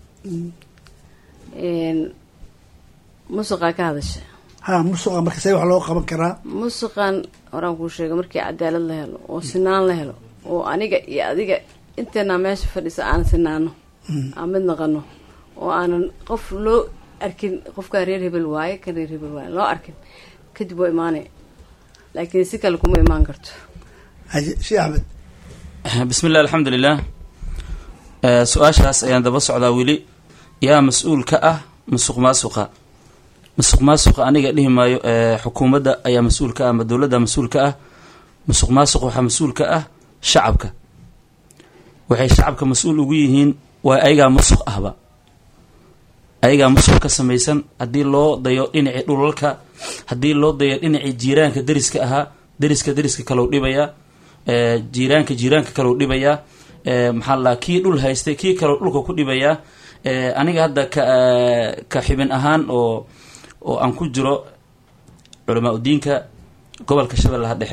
Een, musuqaa ka hadasha ha musuqa marka see wax loo qaban karaa musuqan horaan kuu sheegay markii cadaalad la helo oo sinaan la helo oo aniga iyo adiga inteenaa meesha fadhisa aan sinaano aan mid naqano oo aanan qof loo arkin qofkaa reer hebel waaye kan reer hebel waaye loo arkin kadib waa imaanay laakiin si kale kuma imaan karto haye sheekh axmed bismi illah alxamdu lilah Eh, su-aashaas ayaan daba socdaa weli yaa mas-uul ka ah musuq maasuqa musuq maasuqa aniga dhihi maayo eh, xukuumadda ayaa mas-uul ka ah ama dowladda mas-uul ka ah musuq maasuq waxaa mas-uul ka ah shacabka waxay shacabka mas-uul ugu yihiin waa ayagaa musuq ahba ayagaa musuq ka samaysan haddii loo dayo dhinacii dhulalka haddii loo dayo dhinacii jiiraanka deriska ahaa deriska deriska kalou dhibayaa eh, jiiraanka jiiraanka kalou dhibayaa eh, maxaa la kii dhul haystay kii kalou dhulka ku dhibayaa eh, aniga hadda ka eh, ka xibin ahaan oo oo aan ku jiro culamaa udiinka gobolka shabeellaha dhexe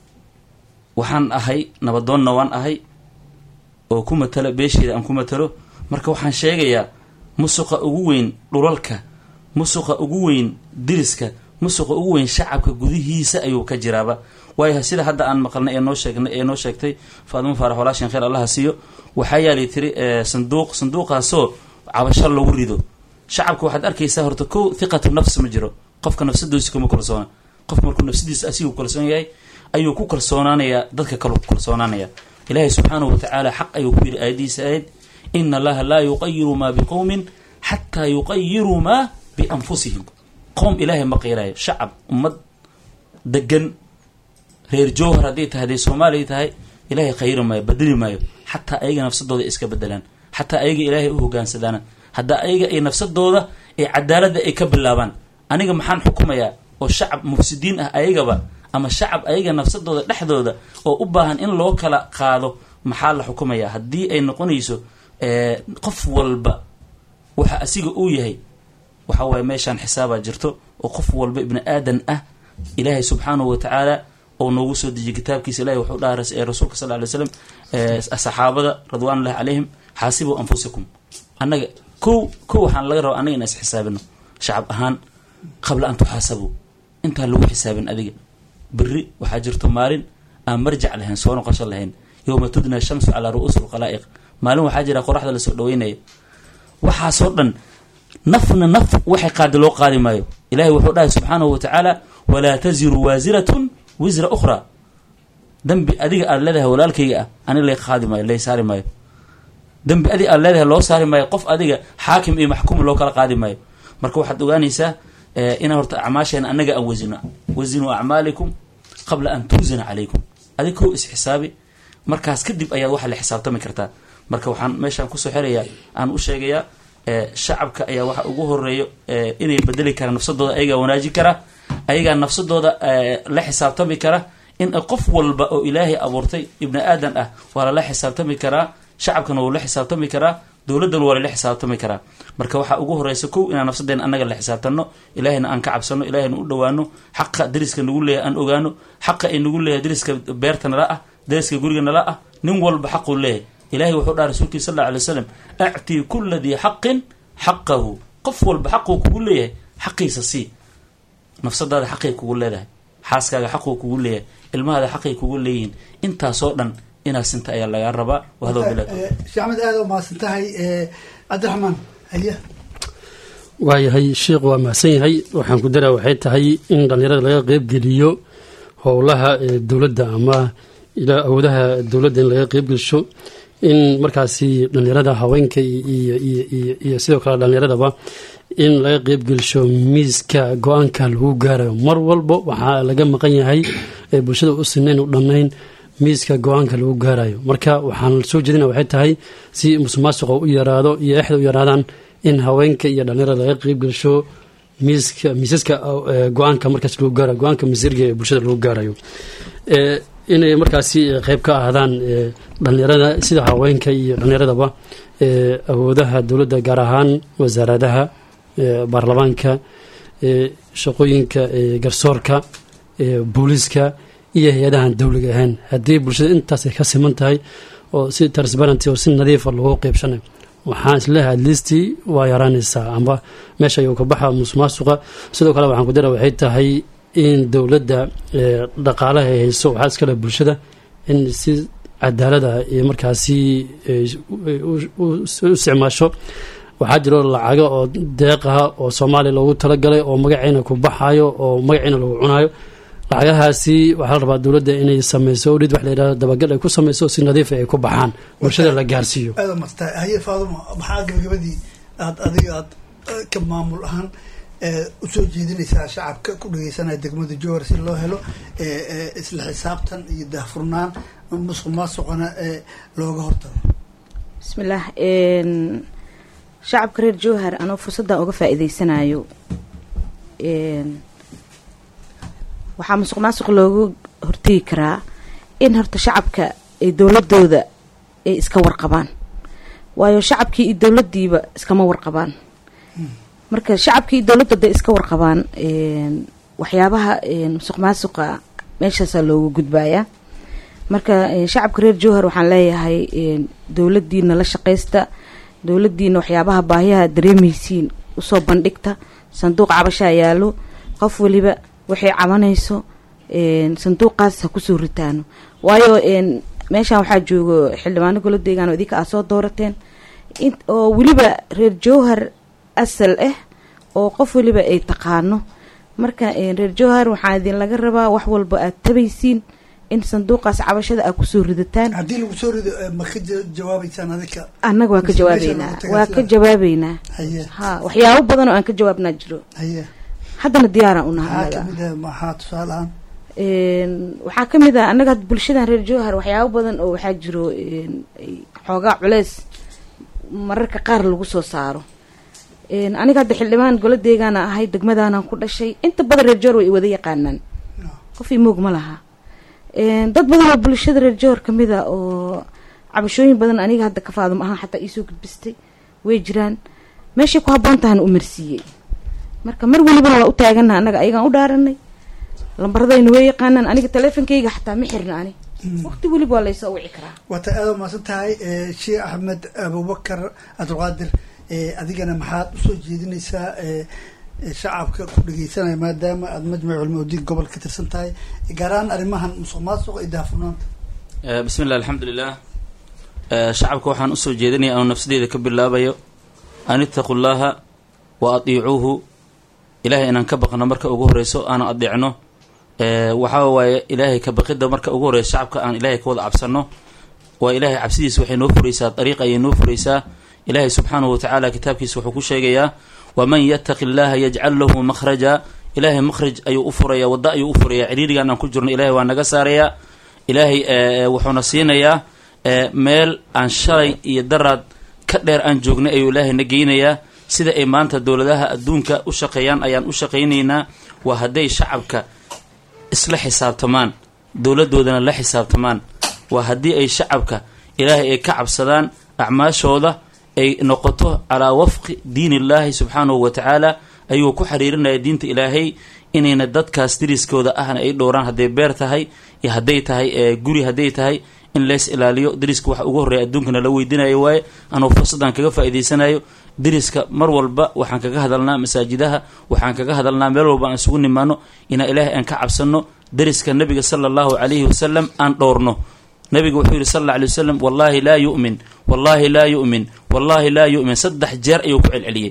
waxaan ahay nabadoonna waan ahay oo ku matalo beesheeda aan ku matalo marka waxaan sheegayaa musuqa ugu weyn dhulalka musuqa ugu weyn diriska musuqa ugu weyn shacabka gudihiisa ayuu ka jiraaba waayo sida hadda aan maqalnay ee noo sheegnay ee noo sheegtay faadimo faarax walaashin khayr allaha siiyo waxaa yaalay tiri eh, sanduuq sanduuqaasoo cabasho lagu rido shacabka waxaad arkaysaa horta kow thiqatu nafs ma jiro qofka nafsadiisa kuma kalsoona qof markuu nafsadiisa asigu kalsoon yahay ayuu ku kalsoonaanayaa dadka kale ku kalsoonaanaya ilaahay subxaanahu watacaala xaq ayuu ku yidhi aayadiisa ahayd ina allaha laa yuqayiru maa biqowmin xataa yuqayiruu maa bianfusihim qowm ilaahay ma qiilaayo shacab ummad degan reer jowhar hadday tahay hadday soomaaliya tahay ilaahay khayri maayo bedeli maayo xataa ayaga nafsadooda ay iska bedelaan xataa ayaga ilaahay u hogaansadaan haddaa ayaga ay nafsadooda ee cadaaladda ay ka bilaabaan aniga maxaan xukumayaa oo shacab mufsidiin ah ayagaba ama shacab ayaga nafsadooda dhexdooda oo u baahan in loo kala qaado maxaa la xukumayaa haddii ay noqonayso eh, qof walba waxa asiga uu yahay waxa waaye meeshaan xisaabaa jirto oo qof walba ibni aadan ah ilaahay subxaanahu watacaala oo noogu soo dejiyay kitaabkiisa ilahi wuxuu dhaha ras- ee rasuulka sal ly slam saxaabada radwanullahi calayhim xaasibuu anfusakum annaga kow kow waxaan laga rabaa annaga inaan isxisaabino shacab ahaan qabla an tuxaasabuu intaan lagu xisaabin adiga berri waxaa jirto maalin aan marjac lahayn soo noqosho lahayn yowma tudna shamsu calaa ru'uusi lkhalaa'iq maalin waxaa jira qoraxda lasoo dhaweynaya waxaasoo dhan nafna naf waxay qaadi loo qaadi maayo ilahay wuxuu dhahay subxaanahu watacaala walaa taziru waasiratun wisra ukhra dembi adiga aada leedahay walaalkayga ah ani lay qaadi maayo lay saari maayo dembi adiga aada leedahay loo saari maayo qof adiga xaakim iyo maxkuum loo kala qaadi maayo marka waxaad ogaanaysaa eh, inaan horta acmaasheena annaga aan wasino wasinuu acmaalikum qabla an tuusana calaykum adig kow isxisaabi markaas kadib ayaad waxa la xisaabtami kartaa marka waxaan meeshaan kusoo xerayaa aan u sheegayaa eh, shacabka ayaa waxa ugu horeeyo eh, inay bedeli karaan nafsadooda ayagaa wanaajin kara ayagaa nafsadooda eh, la xisaabtami kara in qof walba oo ilaahay abuurtay ibni aadan ah waa lala xisaabtami karaa shacabkana wuu la xisaabtami karaa dowladdan waa lala xisaabtami karaa marka waxaa ugu horeysa kow inaan nafsadeena annaga la xisaabtano ilaahayna aan ka cabsano ilaahayna u dhowaano xaqa dariska nagu leeyahay aan ogaano xaqa ay nagu leeyahay dariska beerta nala ah dariska guriga nala ah nin walba xaquu leeyahay ilahay wuxuu dhaha rasuulkii sal alla alay slam actii kula dii xaqin xaqahu qof walba xaquu kugu leeyahay xaqiisa sii nafsadaada xaqay kugu leedahay xaaskaaga xaquu kugu leeyahay ilmahaada xaqay kugu leeyihiin intaasoo dhan inaad sinta ayaa lagaa rabaa wahado bilaa sheekh axmed aada u mahadsan tahay cabdiraxmaan haye waayahay sheikh waa mahadsan yahay waxaan ku daraa waxay tahay in dhallinyarada laga qeybgeliyo howlaha dowladda ama ilaa awoodaha dowladda in laga qeybgelsho in markaasi dhallinyarada haweenka iyo sidoo kale dhallinyaradaba in laga qeybgelsho miiska go-aanka lagu gaarayo mar walba waxaa laga maqan yahay ee bulshada u sinayn u dhannayn miiska go-aanka lagu gaarayo marka waxaan soo jeedina waxay tahay si musuqmaasuqa u yaraado iyo exda u yaraadaan in haweenka iyo dhallinyarada laga qeybgelsho miiska miisaska go-aanka markaas lagu gaarayo go-aanka masiirga ee bulshada lagu gaarayo inay markaasi qeyb ka ahaadaan dhallinyarada sida haweenka iyo dhallinyaradaba awoodaha dowladda gaar ahaan wasaaradaha baarlamaanka shaqooyinka garsoorka booliiska iyo hay-adahan dowliga ahayn haddii bulshada intaas ay ka siman tahay oo si transparenty oo si nadiifa lagu qeybshanay waxaan isleehay atleastii waa yaraanaysaa amba meesha ayuu ka baxa musuqmaasuqa sidoo kale waxaan ku dara waxay tahay in dowladda dhaqaalaha ay hayso waxaa iskale bulshada in si cadaalada iyo markaasi u isticmaasho waxaa jiro lacago oo deeqaha oo soomaaliya loogu talagalay oo magaciina ku baxayo oo magaciina lagu cunayo lacagahaasi waxaa la rabaa dowladda inay sameyso udhid wax la yidhahdo dabagal ay ku sameyso si nadiifa ay ku baxaan bulshada la gaarsiiyo aada masta haye faaduma maxaa gabagabadii aad adiga aad ka maamul ahaan usoo jeedinaysaa shacabka ku dhageysanaya degmada jowhar si loo helo isla xisaabtan iyo daahfurnaan musuq maasuqana looga hortago bismillaah shacabka reer jowhar anoo fursaddan uga faa-iideysanayo waxaa musuq maasuq loogu hortegi karaa in horta shacabka ay dowladooda ay iska warqabaan waayo shacabkii iyo dowladdiiba iskama warqabaan marka shacabkii iyo dowladda haday iska warqabaan waxyaabaha musuq maasuqa meeshaasaa loogu gudbayaa marka shacabka reer jowhar waxaan leeyahay dowladdiina la shaqaysta dowladdiina waxyaabaha baahiyaha dareemeysiin usoo bandhigta sanduuq cabashaa yaalo qof waliba waxay cabanayso sanduuqaas ha kusoo ritaano waayo meeshaan waxaa joogo xildhibaano golo deegaan oo idinka aad soo doorateen oo weliba reer jowhar asal ah oo qof waliba ay taqaano marka reer jowhar waxaa idin laga rabaa wax walba aad tabaysiin in sanduuqaas cabashada aad kusoo ridataan haddii lagu soo rido ma ka jawaabeysaan adika annaga waa ka Mise meesha jawaabeynaa lagu tagaa waa sida- ka jawaabeynaa haye ha waxyaabo badan oo aan ka jawaabnaa jiro haye haddana diyaaraan unaha maxaa annaga kamid ah maxaa tusaale ahaan Een, waxaa ka mid ah annaga hadda bulshadan reer jowhar waxyaabo badan oo waxaa jiro een, ay xoogaa culeys mararka qaar lagu soo saaro Een, aniga hadda xildhibaan golo deegaana ahay degmadaanan ku dhashay inta badan reer jowhar way i wada yaqaanaan qof imoog ma laha Een, dad badan oo bulshada reer jowhar ka mid a oo cabashooyin badan aniga hadda ka faadum ahaan xataa iisoo gudbistay way jiraan meeshay ku habboon tahana u marsiiyey marka mar welibana waa u taagana annaga ayagaan u dhaaranay lambaradayna way yaqaanaan aniga taleefonkayga xataa ma xirna ani waqti weliba waa laysoo wici karaa waata aada umaasan tahay eh, sheekh axmed abubakar cabdulqaadir eh, adigana maxaad usoo jeedinaysaa eh, eh, shacabka ku dhageysanaya maadaama aada majmac culmaudiin gobol ka tirsan tahay gaar ahaan arrimahan musuq maasuqa iyo daahfurnaanta Eh, bismi illah alxamdulilah Eh, shacabka waxaan usoo jeedinaya anuu nafsadeeda ka bilaabayo an ittaqu llaha wa atiicuuhu ilaahay inaan ka baqno marka ugu horeyso aanu adeecno Eh, waxaa waaye ilaahay ka baqidda marka ugu horeyso shacabka aan ilaahay ka wada cabsano waa ilaahay cabsidiisa waxay noo furaysaa dariiq ayay noo furaysaa ilaahay subxaanahu watacaala kitaabkiisa wuxuu ku sheegayaa waman yattaqi llaha yajcal lahu makhraja ilaahay makhraj ayuu u furaya wadda ayuu u furaya ciriirigaan aan ku jirno ilaahay waa naga saarayaa ilaahay eh, wuxuuna siinayaa eh, meel aan shalay iyo daraad ka dheer aan joognay ayuu ilaahay na geynayaa sida ay maanta dowladaha adduunka u shaqeeyaan ayaan u shaqaynaynaa waa hadday shacabka isla xisaabtamaan dowladoodana la xisaabtamaan waa haddii ay shacabka ilaahay ay ka cabsadaan acmaashooda ay noqoto calaa wafqi diin illaahi subxaanahu wa tacaala ayuu ku xiriirinaya diinta ilaahay inayna dadkaas deriskooda ahna ay dhowraan hadday beer tahay iyo hadday tahay guri hadday tahay in lees ilaaliyo deriska waxa ugu horreeya adduunkana la weydiinayo waaye anuu fursaddan kaga faa'iidaysanayo deriska mar walba waxaan kaga hadalnaa masaajidaha waxaan kaga hadalnaa meel walba aan isugu nimaano inaa ilaahay aan ka cabsanno deriska nabiga sala allahu calayhi wasalam aan dhowrno nabiga wuxuu yihi sal alla alay wasalam wallaahi laa yu'min wallaahi laa yu'min wallaahi laa yu'min saddex jeer ayuu ku celceliyey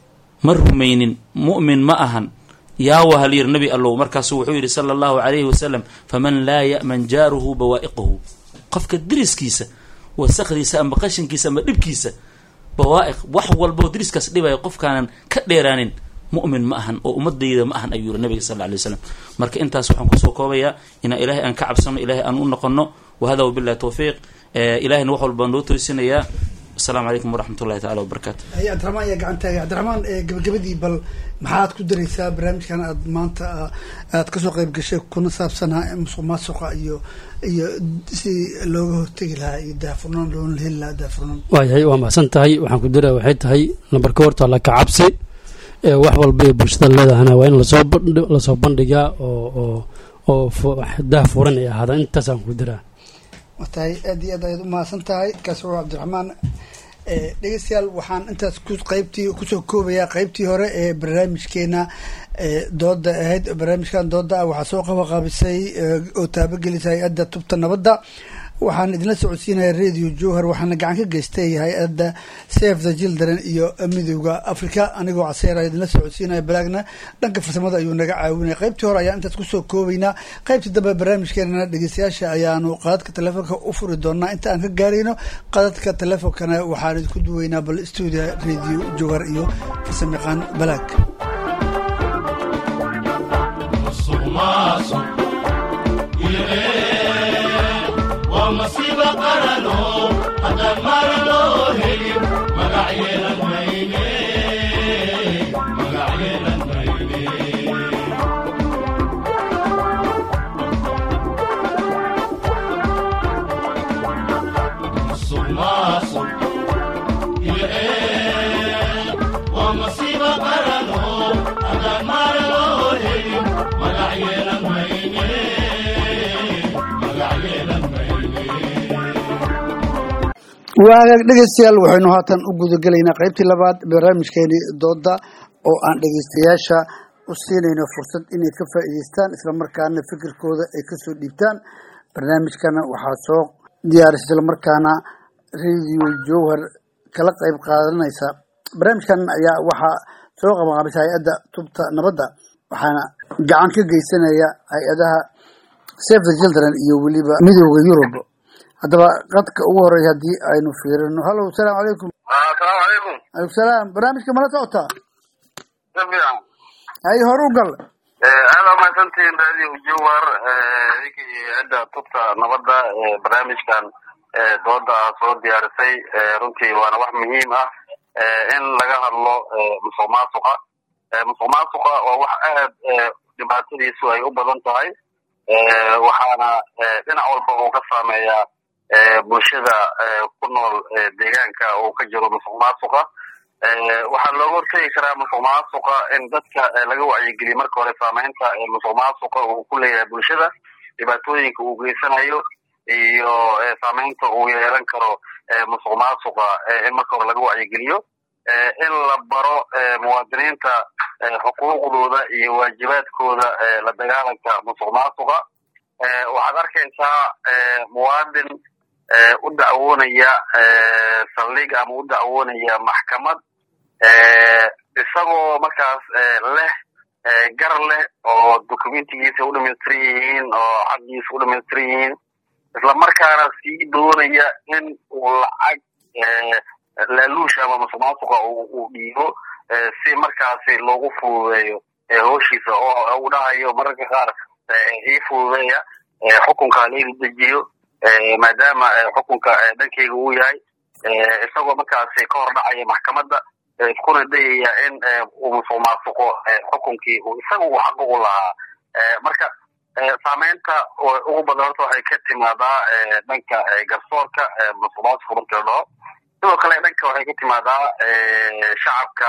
ma rumaynin mu'min ma ahan yaawa halyir nabi allow markaasu wuxuu yidhi sala allahu calayhi wasalam faman laa ya'man jaaruhu bawaa'iqahu qofka deriskiisa wasaqdiisa ama qashinkiisa ama dhibkiisa bawaa'iq wax walboo deriskaas dhibaya qofkaanan ka dheeraanin mu'min ma ahan oo ummadayda ma ahan ayuu yiri nabiga sal alla alay wasalam marka intaas waxaan kusoo koobayaa inaan ilaahay aan ka cabsano ilaahay aan u noqono wahada wabillahi tawfiiq ilahayna wax walbaa noo toysinayaa asalaamu calaykum waraxmat ullahi tacala wabarakaatu hay cabdiraxmaan ayaa gacantaaga cabdiraxmaan gabagabadii bal maxaad ku daraysaa barnaamijkan aad maanta aad kasoo qeyb gashay kuna saabsanaa musuq maasuqa iyo iyo si looga hortegi lahaa iyo daafurnaan loona heli lahaa daafurnaan waayahay waa mahadsan tahay waxaan ku diraya waxay tahay nambarka horta la ka cabsi ee wax walba ee bulshada leedahana waa in lasoo bandhi lasoo bandhigaa oo oo oo daah furan ay ahaadaan intaasaan ku diraa waa tahay aad iyo aad ayaad umahadsan tahay kaasi waa cabdiraxmaan dhegeystayaal waxaan intaas ku qeybtii kusoo koobayaa qeybtii hore ee barnaamijkeena dooda ahayd barnaamijkan dooda ah waxaa soo qabaqaabisay oo taabagelisa hay-adda tubta nabadda waxaan idinla socodsiinaya radio jowhar waxaana gacan ka geystay hay-adda save the children iyo midooda africa anigoo caseera idinla socodsiinaya balaagna dhanka farsamada ayuu naga caawinaya qeybtii hore ayaan intaas kusoo koobaynaa qeybtii dambe barnaamijkeenana dhegeystayaasha ayaanu qadadka telefoonka u furi doonaa inta aan ka gaarayno qadadka telefonkana waxaan idinku duweynaa bal stuudio radio jowhar iyo farsamayaqaan balaag musuqmaasuq iyo eed waa masiiba qarano haddaan mara loo helin magac yeelan mayne magac yeelan mayne musuqmaasuq iyo eed waa masiiba qarano haddaan mara loo helin magac yeelan mayne magac yeelan mayne waagaag dhegeystayaal waxaynu haatan u gudagelaynaa qeybtii labaad barnaamijkeeni dooda oo aan dhegeystayaasha u siinayno fursad inay ka faa'iideystaan islamarkaana fikirkooda ay kasoo dhiibtaan barnaamijkana waxaa soo diyaarisay islamarkaana radio jowhar kala qeyb qaadanaysa barnaamijkan ayaa waxaa soo qabanqaabisa hay-adda tubta nabadda waxaana gacan ka geysanaya hay-adaha save the children iyo weliba midooda yurub haddaba qadka ugu horeeya haddii aynu fiirino hallo asalaamu calaykum asalaamu calaykum aleykum salaam barnaamijka mala socotaa si fiican hay hor u gal aada umahadsantihiin radio jowhar idinka iyo hay-adda tubta nabadda ee barnaamijkan ee dooda ah soo diyaarisay runtii waana wax muhiim ah in laga hadlo musuq maasuqa musuq maasuqa waa wax aad dhibaatadiisu ay u badan tahay waxaana dhinac walba uu ka saameeyaa bulshada ku nool deegaanka uu ka jiro musuq maasuqa waxaa looga hortegi karaa musuq maasuqa in dadka laga wacyigeliyo marka hore saameynta musuq maasuqa uu ku leeyahay bulshada dhibaatooyinka uu geysanayo iyo saameynta uu yeelan karo musuq maasuqa in marka hore laga wacyigeliyo in la baro muwaadiniinta xuquuqdooda iyo waajibaadkooda la dagaalanka musuq maasuqa waxaad arkaysaa muwaadin u dacwoonaya saldhig ama u dacwoonaya maxkamad isagoo markaas leh gar leh oo documentigiisa u dhamaystiran yihiin oo xaqiisa u dhamaystiran yihiin isla markaana sii doonaya in uu lacag laaluush ama musuq maasuqa uu dhiibo si markaasi loogu fududeeyo hooshiisa oo uu dhahayo mararka qaar ii fududeeya xukunka layla dejiyo maadaama xukunka dhankeyga uu yahay isagoo markaasi ka hor dhacaya maxkamadda iskuna dayaya in uu musuq maasuqo xukunkii isaga uu xaq ugu lahaa marka saameynta ugu badan horta waxay ka timaadaa dhanka garsoorka musuq maasuqa markii la dhaho sidoo kale dhanka waxay ka timaadaa shacabka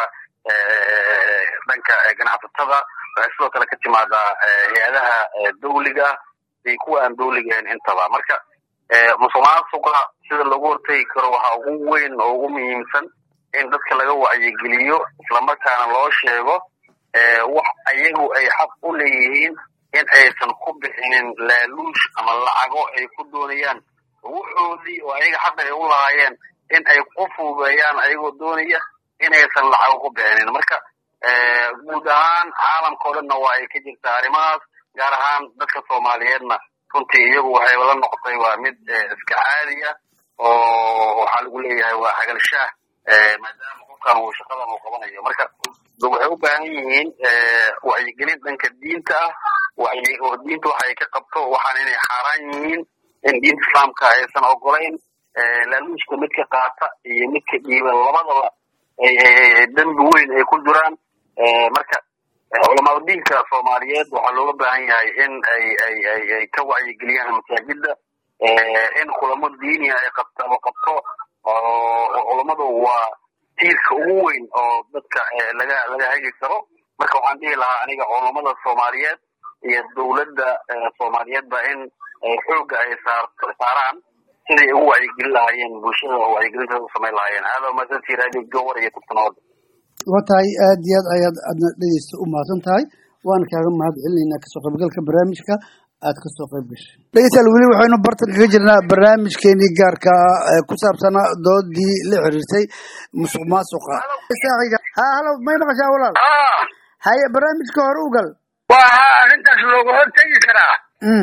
dhanka ganacsatada waxay sidoo kale ka timaadaa hay-adaha dawliga iyo kuwa aan dawliga ahayn intaba marka musuqmaasuqa sida lagu hortegi karo waxaa ugu weyn oo ugu muhiimsan in dadka laga wacyigeliyo islamarkaana loo sheego wax ayagu ay xaq u leeyihiin in aysan ku bixinin laaluush ama lacago ay ku doonayaan wuxoodii oo ayaga xaq ay u lahaayeen in ay ku fuubeeyaan ayagoo doonaya inaysan lacago ku bixinin marka guud ahaan caalamka o dhanna waa ay ka jirtaa arrimahaas gaar ahaan dadka soomaaliyeedna runtii iyagu waxay la noqotay waa mid iska caadi ah oo waxaa lagu leeyahay waa hagalshaah maadaama qofkan uu shaqadan uu qabanayo marka waxay u baahan yihiin wacyigelin dhanka diinta ah wacyi oo diinta waxa ay ka qabto waxaan inay xaaraan yihiin in diinta islaamka aysan ogolayn laaluushka midka qaata iyo midka dhiiban labadaba dembi weyn ay ku jiraan marka culamaa diinka soomaaliyeed waxaa looga baahan yahay in ay ay ay ay ka wacyigeliyaan masaajida in kulamo diiniya ay qabto qabto oo culammadu waa tiirka ugu weyn oo dadka laga laga hagi karo marka waxaan dhihi lahaa aniga culammada soomaaliyeed iyo dowladda soomaaliyeedba in xoogga ay saar saaraan siday ugu wacyigelin lahaayeen bulshada oo wacyigelintaas u samayn lahaayeen aada umahadsantii radio gowar iyo tubtanooda waa tahay aad iyo aad ayaad aadna dhegeysta u mahadsan tahay waan kaaga mahad celinaynaa kasoo qaybgalka barnaamijka aad kasoo qayb gashay dhegeystayaal weli waxaynu bartan kaga jirnaa barnaamijkeenii gaarka ah ku saabsanaa doodii la xiriirtay musuq maasuqa saaxiga ha halo may maqashaa walaal haye barnaamijka hore u gal waxaa arrintaas looga hortegi karaa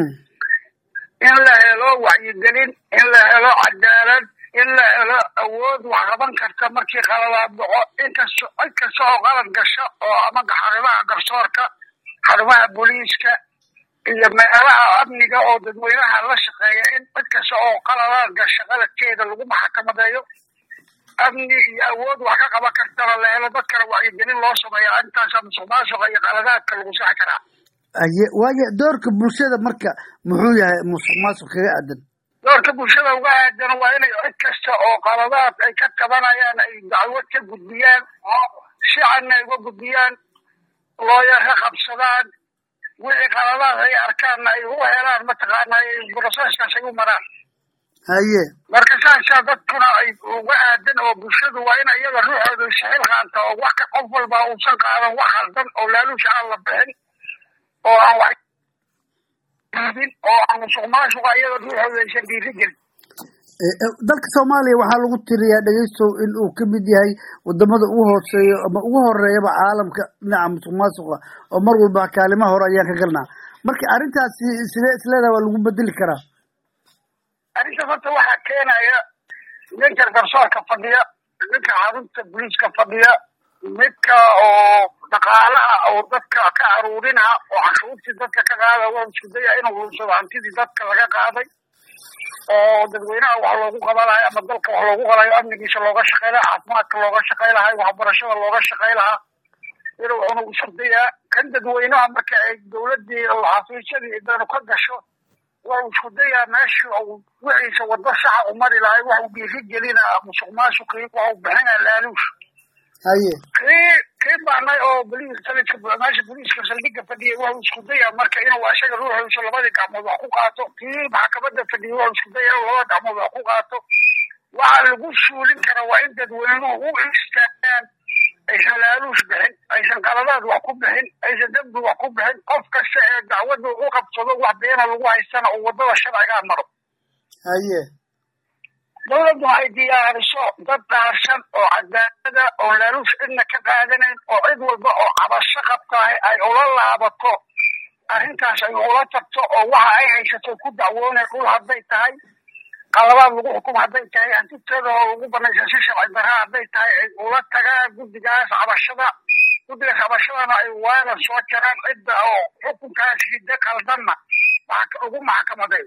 in la helo wacyigelin in la helo cadaalad in la helo awood wax qaban karta markii qaladaad dhaco inkasto cid kasta oo qalad gasha oo ama xarumaha garsoorka xarumaha booliiska iyo meelaha amniga oo dadweynaha la shaqeeya in cid kasta oo qaladaad gasha qaladkeeda lagu maxkamadeeyo amni iyo awood wax ka qaban kartana la helo dadkana wacyigelin loo sameeya intaasa musuq maasuqa iyo qaladaadka lagu saxi karaa haye waaye doorka bulshada marka muxuu yahay musuq maasuq kaga aadan doorka bulshada uga aadan waa inay cid kasta oo qaladaad ay ka tabanayaan ay dacwad ka gudbiyaan shicanna ay uga gudbiyaan looyar ka qabsadaan wixii qaladaad ay arkaanna ay u helaan mataqaana broseskaas ay u maraan haye marka saasaa dadkuna ay uga aadan oo bulshadu waa in iyada ruuxooda isxil qaanta oo wax ka qof walba uusan qaadan wax khaldan oo laaluusha aan la bixin oo aan wax diidin oo aan musuq maasuqa iyada ruuxooda aysan dhiiri gelin dalka soomaaliya waxaa lagu tiriyaa dhegeystow in uu ka mid yahay wadamada ugu hooseeyo ama ugu horeeyaba caalamka dhinaca musuq maasuqa oo mar walba kaalimaha hore ayaan ka galnaa marka arrintaasi sidee isleedaha waa lagu bedeli karaa arrintaas horta waxaa keenaya ninka garsoorka fadhiya ninka xarunta booliiska fadhiya midka oo dhaqaalaha oo dadka ka aruurinaha oo cashuurtii dadka ka qaada waa isku daya inuu lunsado hantidii dadka laga qaaday oo dadweynaha wax loogu qabanayo ama dalka wax loogu qalayo amnigiisa looga shaqey lahaa caafimaadka looga shaqey lahay waxbarashada looga shaqey lahaa inuu cunug isku dayaa kan dadweynaha marka ay dowladii xafiisyadii danu ka gasho waa isku dayaa meesha wixiisa wado saxa u mari lahay wax uu dhiiri gelinaa musuq maasuqii wax uu bixinaa laaluush haye kii kii baanay oo boliis sanadka meesha booliiska saldhigga fadhiyay wuxuu isku dayaa marka inuu asaga ruuxiisa labadii gacmood wax ku qaato kii maxkamadda fadhiyay wuxuu isku daya inuu labada gacmood wax ku qaato waxa lagu suulin kara waa in dadweynuhu u istaagaan aysan laaluush bixin aysan qaladaad wax ku bixin aysan dembi wax ku bixin qof kasta ee dacwadda u qabsado wax beena lagu haystana uu waddada sharcigaa maro haye dowladdu waxay diyaariso dad dhaarsan oo cadaalada oo laaluush cidna ka qaadanayn oo cid walba oo cabasho qabtahay ay ula laabato arrintaas ay ula tagto oo waxa ay haysato ku dacwoonay dhul hadday tahay qalabaad lagu xukumo hadday tahay hantiteeda oo lagu banaysa si sharci darra hadday tahay ay ula tagaan guddigaas cabashada guddigaas cabashadana ay waalan soo jaraan cidda oo xukunkaas hiddo qaldanna ugu maxkamaday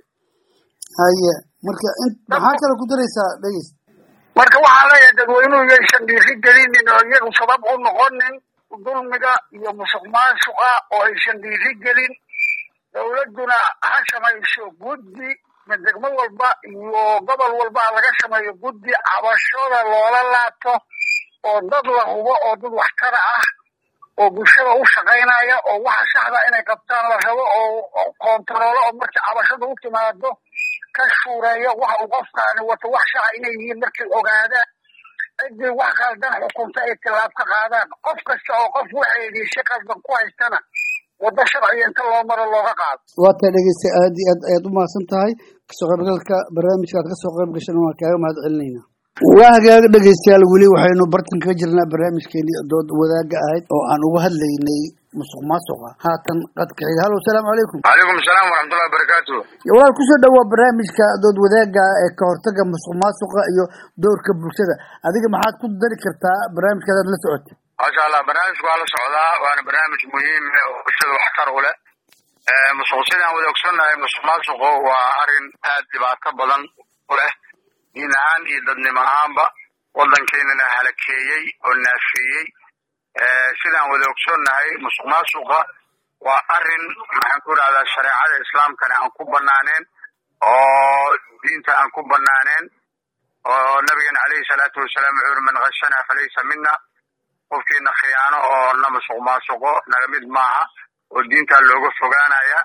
haye marka maxaa kale ku daraysaa dhegeys marka waxaan leeyahay dadweynuhu yaysan dhiiri gelinin oo iyagu sabab u noqonin dulmiga iyo musuq maasuqa oo aysan dhiiri gelin dowladduna ha samayso guddi ma degmo walba iyo gobol walba ha laga sameeyo guddi cabashooda loola laabto oo dad la hubo oo dad waxtara ah oo bulshada u shaqaynaya oo waxa saxda inay qabtaan la rabo oo koontaroolo oo markii cabashada u timaado ka shuureeyo waxa uu qofkaani wato wax saxa inay yihiin markay ogaadaan ciddii wax qaldan xukunta ay tilaab ka qaadaan qof kasta oo qof waxeedii si qaldan ku haystana waddo sharciga inta loo maro looga qaado waa taa dhegeysta aad iyo aad ayaad u mahadsan tahay kasoo qaybgalka barnaamijka aad kasoo qayb gashan waan kaaga mahad celinayna waa hagaaga dhegeystayaal weli waxaynu bartan kaga jirnaa barnaamijkeenii dood wadaaga ahayd oo aan uga hadlaynay musuq maasuqa haatan qadka xiga hallo asalaamu calaykum calaykum asalaam waraxmatullahi wabarakaatu walaal kusoo dhawaa barnaamijka dood wadaaga ee ka hortaga musuq maasuqa iyo doorka bulshada adiga maxaad ku dari kartaa barnaamijkaadaad la socotay maasha allah barnaamijku waa la socdaa waana barnaamij muhiim eh oo bulshada waxtar u leh musuq sidaan wada ogsoonnahay musuq maasuqu waa arrin aad dhibaato badan u leh diin ahaan iyo dadnimo ahaanba waddankeenana halakeeyey oo naafeeyey sidaan wada ogsoonnahay musuq maasuqa waa arrin maxaan ku idhahdaa shareecada islaamkana aan ku banaaneen oo diinta aan ku banaaneen oo nabigeena caleyhi salaatu wasalaam wuxuu yuri man khashana falaysa mina qofkiina khiyaano oo na musuq maasuqo naga mid maaha oo diintaa looga fogaanaya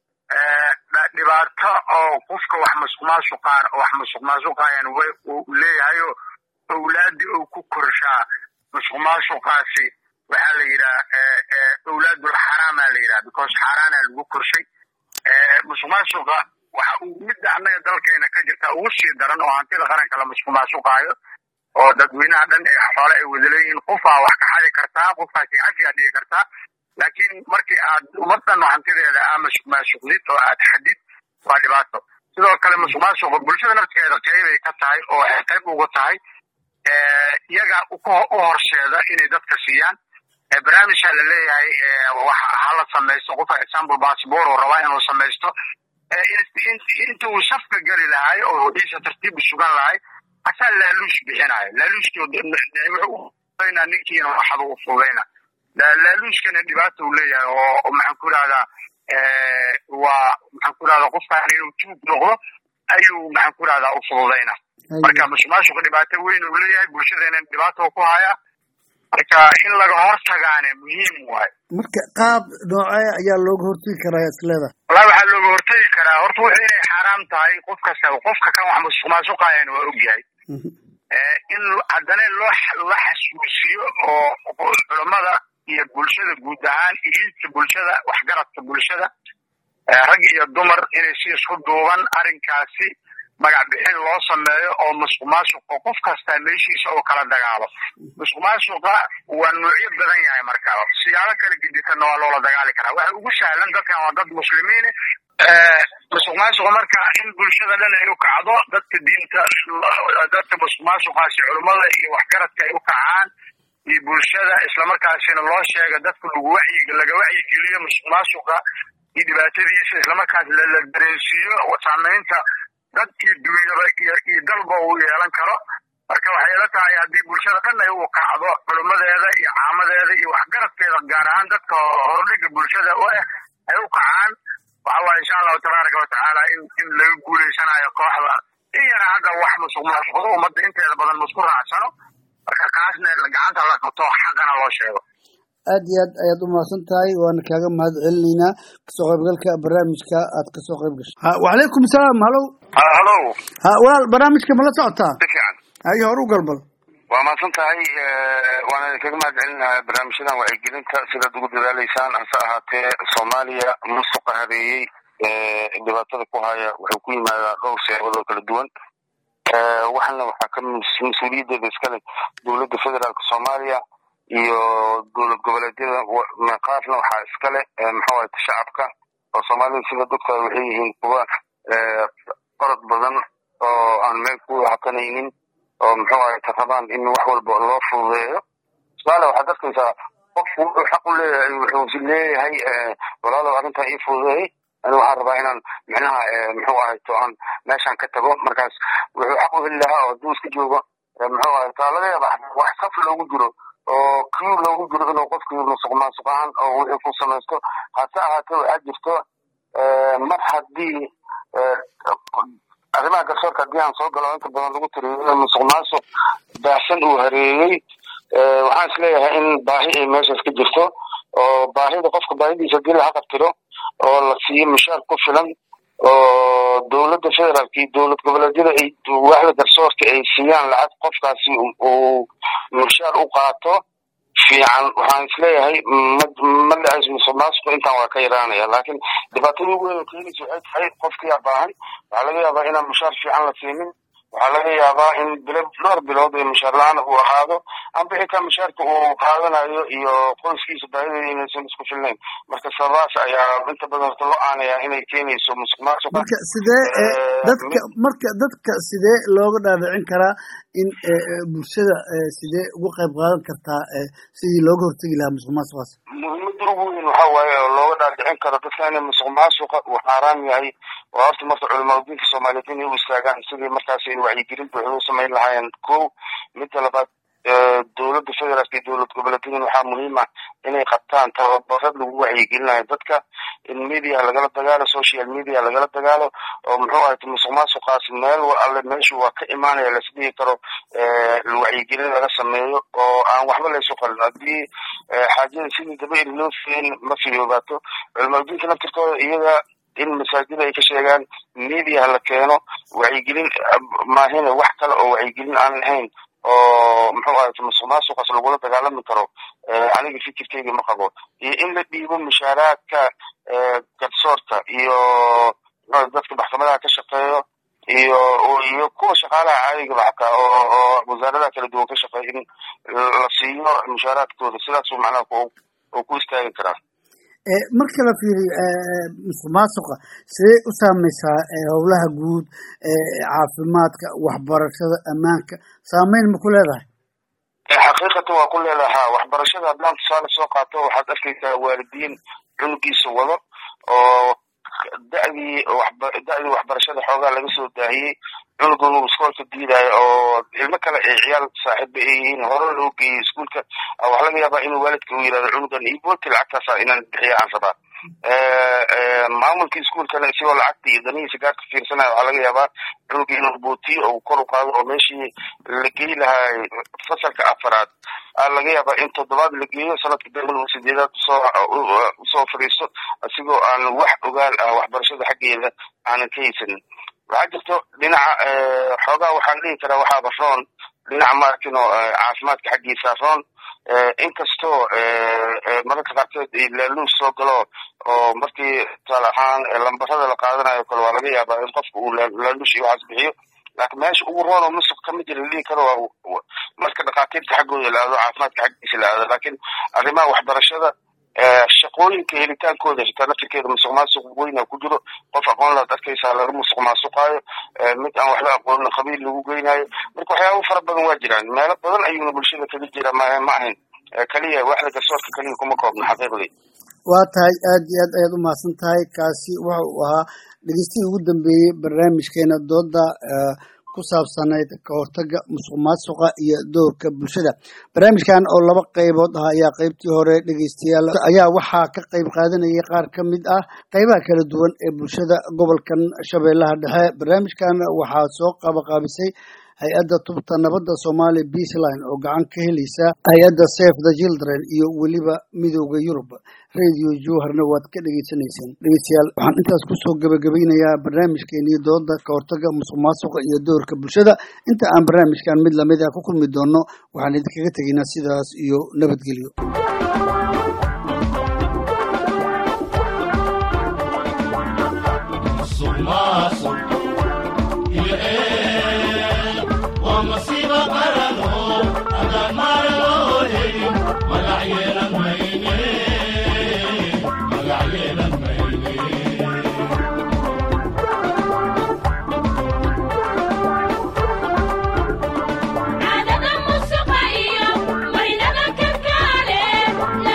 dhibaato oo qofka wax musuq maasuqaan wax musuq maasuqayan uu leeyahayo owlaadii uu ku korshaa musuq maasuqaasi waxaa la yidhaha owlaadul xaraama la yidhaha because xaaraana lagu korshay musuq maasuqa waxa uu midda annaga dalkeena ka jirta ugu sii daran oo hantida qaranka la musuq maasuqaayo oo dadweynaha dhan ee xoole ay wada leeyihiin qofaa wax ka xadi kartaa qofkaasi cafiyaa dhigi kartaa laakiin markii aad ummadan hantideeda aa musuq maasuqdid oo aad xadid waa dhibaato sidoo kale musuq maasuqa bulshada naftigeeda qeybay ka tahay oo waxay qayb uga tahay iyaga u horseeda inay dadka siiyaan barnaamijka la leeyahay hala samaysto qofka example passport oo rabaa inuu samaysto inta uu safka geli lahay oo hodiisa tartiib u sugan lahay asaa laaluush bixinayo laaluushkooda ninkiina waxada u fudayna laaluushkana dhibaata uu leeyahay oo maxaan ku idhahdaa waa maxaan ku idhahdaa qofkaan inuu tuug noqdo ayuu maxaan ku idhahdaa u fududayna marka musuqmaasuqa dhibaato weyn uu leeyahay bulshadeena dhibaato ku haya marka in laga hortagaane muhiim waayo marka qaab noocee ayaa looga hortagi karaa isleeda wallahi waxaa looga hortagi karaa horta wuxuu inay xaaraam tahay qof kasta qofka kan wax musuq maasuqaayana waa ogyahay in haddana loo la xasuusiyo oo culammada iyo bulshada guud ahaan iliidka bulshada waxgaradka bulshada rag iyo dumar inay si isku duuban arrinkaasi magac bixin loo sameeyo oo musuq maasuqa qof kastaa meeshiisa oo kala dagaalo musuq maasuqa waa nuucyo badan yahay marka siyaalo kala gedisanna waa loola dagaali karaa waxa ugu sahlan dadkan waa dad muslimiine musuq maasuqa marka in bulshada dhan ay u kacdo dadka diinta dadka musuq maasuqaasi culummada iyo waxgaradka ay u kacaan iyo bulshada islamarkaasina loo sheega dadka lagu wacyi laga wacyigeliyo musuq maasuqa iyo dhibaatadiisa islamarkaas la dareensiiyo saamaynta dad iyo dunyaba iyo iyo dalba uu yeelan karo marka waxay ila tahay haddii bulshada dhan ay u kacdo culimmadeeda iyo caamadeeda iyo waxgaradkeeda gaar ahaan dadka hordhiga bulshada u ah ay u kacaan waxa waaye insha allahu tabaaraka watacaala in in laga guuleysanayo kooxda in yara hadda wax musuq maasuqdo ummadda inteeda badan musku raacsano marka kaasna gacanta la qabto xaqana loo sheego aad iyo aad ayaad u mahadsan tahay waana kaaga mahad celinaynaa kasoo qaybgalka barnaamijka aad kasoo qayb gashay ha wacalaykum salaam halow halow ha walaal barnaamijka ma la socotaa si fiican haye hor u galbal waa mahadsan tahay waana idinkaga mahad celinayaa barnaamijyadan wacyigelinta sidaad ugu dadaaleysaan hase ahaatee soomaaliya musuqa habeeyey dhibaatada ku haya wuxuu ku yimaadaa dhowr seebadoo kala duwan waxana waxaa ka mas-uuliyaddeeda iskale dowladda federaalka soomaaliya iyo dowlad goboleedyada qaarna waxaa iskale maxawaye shacabka oo soomaalida sida doctor waxay yihiin kuwa orod badan oo aan meel ku hakanaynin oo muxuu ahay rabaan in wax walba loo fududeeyo somaaliya waxaad arkaysaa qofku wuxuu xaq u leeyahay wuxuu leeyahay walaalow arrintan ii fududeeyey ani waxaan rabaa inaan micnaha muxuu ahay to aan meeshan ka tago markaas wuxuu xaq u heli lahaa oo hadduu iska joogo muxuu ahay taa laga yaaba wax saf loogu jiro oo kiu loogu jiro inuu qofkii musuq maasuq ahaan oo wixii ku samaysto hase ahaatee waxaa jirto mar haddii arrimaha garsoorka haddii aan soo galo inta badan lagu tiriyo musuq maasuq baahsan uu hareeyey waxaan isleeyahay in baahi ay meeshaas ka jirto oo baahida qofka baahidiisa hadii la haqabtiro oo la siiyo mushaar ku filan oo dowladda federaalka iyo dowlad goboleedyada ay waaxda garsoorka ay siiyaan lacag qofkaasi uu mushaar u qaato fiican waxaan isleeyahay ma ma dhacayso musuq maasuqu intaan waa ka yaraanaya laakiin dhibaatada ugu weyn oo keenaysa waxay tahay qofkiyaa baahan waxaa laga yaabaa inaan mushaar fiican la siinin waxaa laga yaabaa in bilo dhowr bilood ee mushaar la-aan uu ahaado amba xitaa mushaarka uu qaadanayo iyo qoyskiisa baahideeda inaysan isku filnayn marka sababaas ayaa inta badan horta loo aanaya inay keenayso musuq maasuqa marka sidee dadka marka dadka sidee looga dhaadhicin karaa in bulshada sidee uga qayb qaadan kartaa sidii looga hortegi lahaa musuq maasuqaas muhiimada ugu weyn waxa waaye oo looga dhaadhicin karo dadka inay musuq maasuqa uu xaaraam yahay waa horta marka culamaa diinka soomaaliyeed inay u istaagaan sidii markaas in wacyigelin buuxda u samayn lahaayeen ko midda labaad dowladda federaalka iyo dowlad goboleedyada waxaa muhiim ah inay qabtaan tababarad lagu wacyigelinayo dadka in media lagala dagaalo social media lagala dagaalo oo muxuu ahay musuq maasuqaas meel alle meeshu waa ka imaanaya lasdhihi karo wacyigelin laga sameeyo oo aan waxba laysu qalin haddii xaajada sidii daba iri loo fiyen ma fiyoobaato culamaaduinka naftirkooda iyaga in masaajida ay ka sheegaan media la keeno wacyigelin maahine wax kale oo wacyigelin aan lahayn oo muxuu ahay musuq maasuqaas lagula dagaalami karo aniga fikirkeyga ma qabo iyo in la dhiibo mushaaraadka garsoorka iyo dadka maxkamadaha ka shaqeeyo iyo iyo kuwa shaqaalaha caadigaba xataa oo oo wasaaradaha kala duwan ka shaqeeya in la siiyo mushaaraadkooda sidaasuu macnaha uu ku istaagi karaa marka la fiiriyo musuq maasuqa sidee u saameysaa howlaha guud caafimaadka waxbarashada ammaanka saameyn ma ku leedahay xaqiiqatan waa ku leedahaa waxbarashada haddaan tusaale soo qaato waxaad arkaysaa waalidiin cunugiisa wado oo da'dii da'dii waxbarashada xoogaa laga soo daahiyey cunugan uu iskoolka diidayo oo ilmo kale ay ciyaal saaxiiba ay yihiin hore loo geeyey iskuolka waxaa laga yaabaa inuu waalidka uu yidhahdo cunugan ibooti lacagtaasa inaan bixiya aan rabaa maamulka iskuolkana isagoo lacagta iyo danihiisa gaarka fiirsanaya waxaa laga yaabaa cunuga inuu bootiyo oo kor u qaado oo meeshii la geey lahaa fasalka afaraad aa laga yaabaa in toddobaad la geeyo sanadka dambe sideedaad usoo usoo fadhiisto isigoo aan wax ogaal ah waxbarashada xaggeeda aanan ka haysanin waxaa jirto dhinaca xoogaa waxaan dhihi karaa waxaaba roon dhinaca maarkino caafimaadka xaggiisa roon inkastoo mararka qaarkeed laaluus soo galo oo markii tusaale ahaan lambarada la qaadanayo kale waa laga yaabaa in qofka uu laaluush iyo waxaas bixiyo laakiin meesha ugu roon oo musuq kama jira la dhihi karo waa marka dhakhaatiirta xaggooda la aado caafimaadka xaggiisa la aado laakiin arrimaha waxbarashada shaqooyinka helitaankooda xitaa naftirkeeda musuq maasuq weyna ku jiro qof aqoon laad arkaysaa laga musuq maasuqaayo mid aan waxba aqoonin qabiil lagu geynayo marka waxyaaba fara badan waa jiraan meelo badan ayuuna bulshada kaga jira ma ma ahayn keliya waxda garsoorka keliya kuma koobna xaqiiqdii waa tahay aad iyo aad ayaad u mahadsan tahay kaasi waxa uu ahaa dhegeystihii ugu dambeeyey barnaamijkeena dooda ku saabsanayd ka hortaga musuq maasuqa iyo doorka bulshada barnaamijkan oo laba qaybood ah ayaa qaybtii hore dhegeystayaal ayaa waxaa ka qayb qaadanayay qaar ka mid ah qaybaha kala duwan ee bulshada gobolkan shabeellaha dhexe barnaamijkan waxaa soo qabaqaabisay hay-adda tubta nabadda soomaaliya beaceline oo gacan ka helaysa hay-adda safe the children iyo weliba midooda yurub radio jowharna waad ka dhegeysanayseen dhegeystayaal waxaan intaas kusoo gebagabaynayaa barnaamijkeenii dooda ka hortaga musuq maasuqa iyo doorka bulshada inta aan barnaamijkan mid lamid ah ku kulmi doono waxaan idinkaga tegaynaa sidaas iyo nabadgelyo caadada musuqa iyo waynaba kalkaale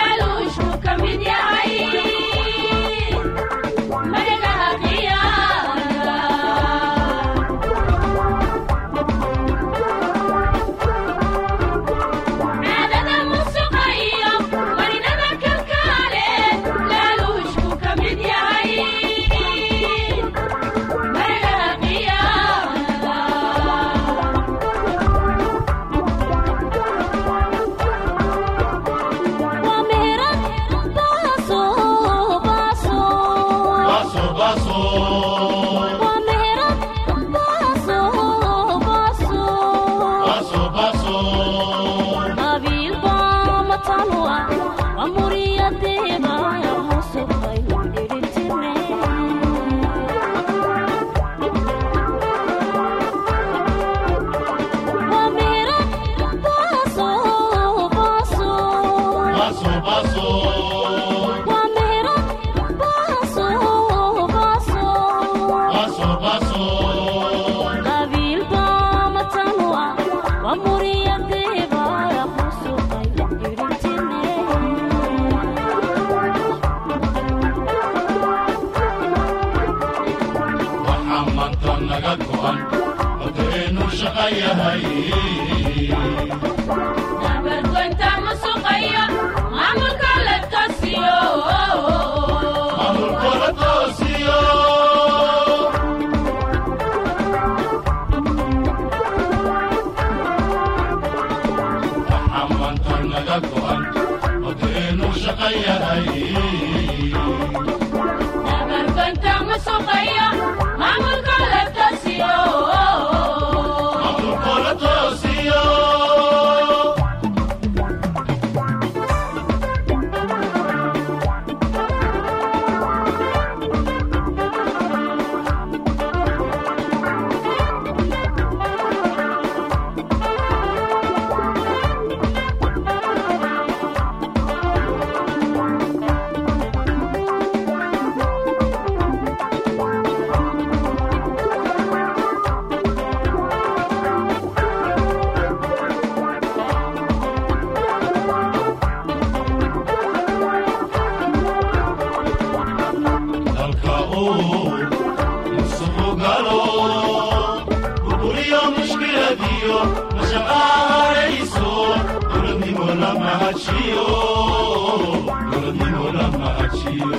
shaqan yahay nabargoynta musuqayo maamulka la toosiyo maamulkooda toosiyo waxaa maanta naga go'an odeenu shaqan yahay nabargoynta musuqayo maamulka la toosiyo maamulkooda toosiyo dalka uu musuqu galo burburiyo mushkiladiyo mashaqaarayso dowladnimo lama hajiyo dowladnimo lama hajiyo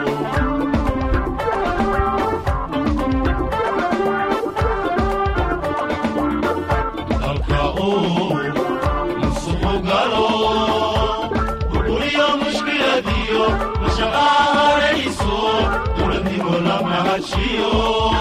dalka uu musuqu galo burburiyo mushkiladiyo mashaqaarayso dowladnimo lama hajiyo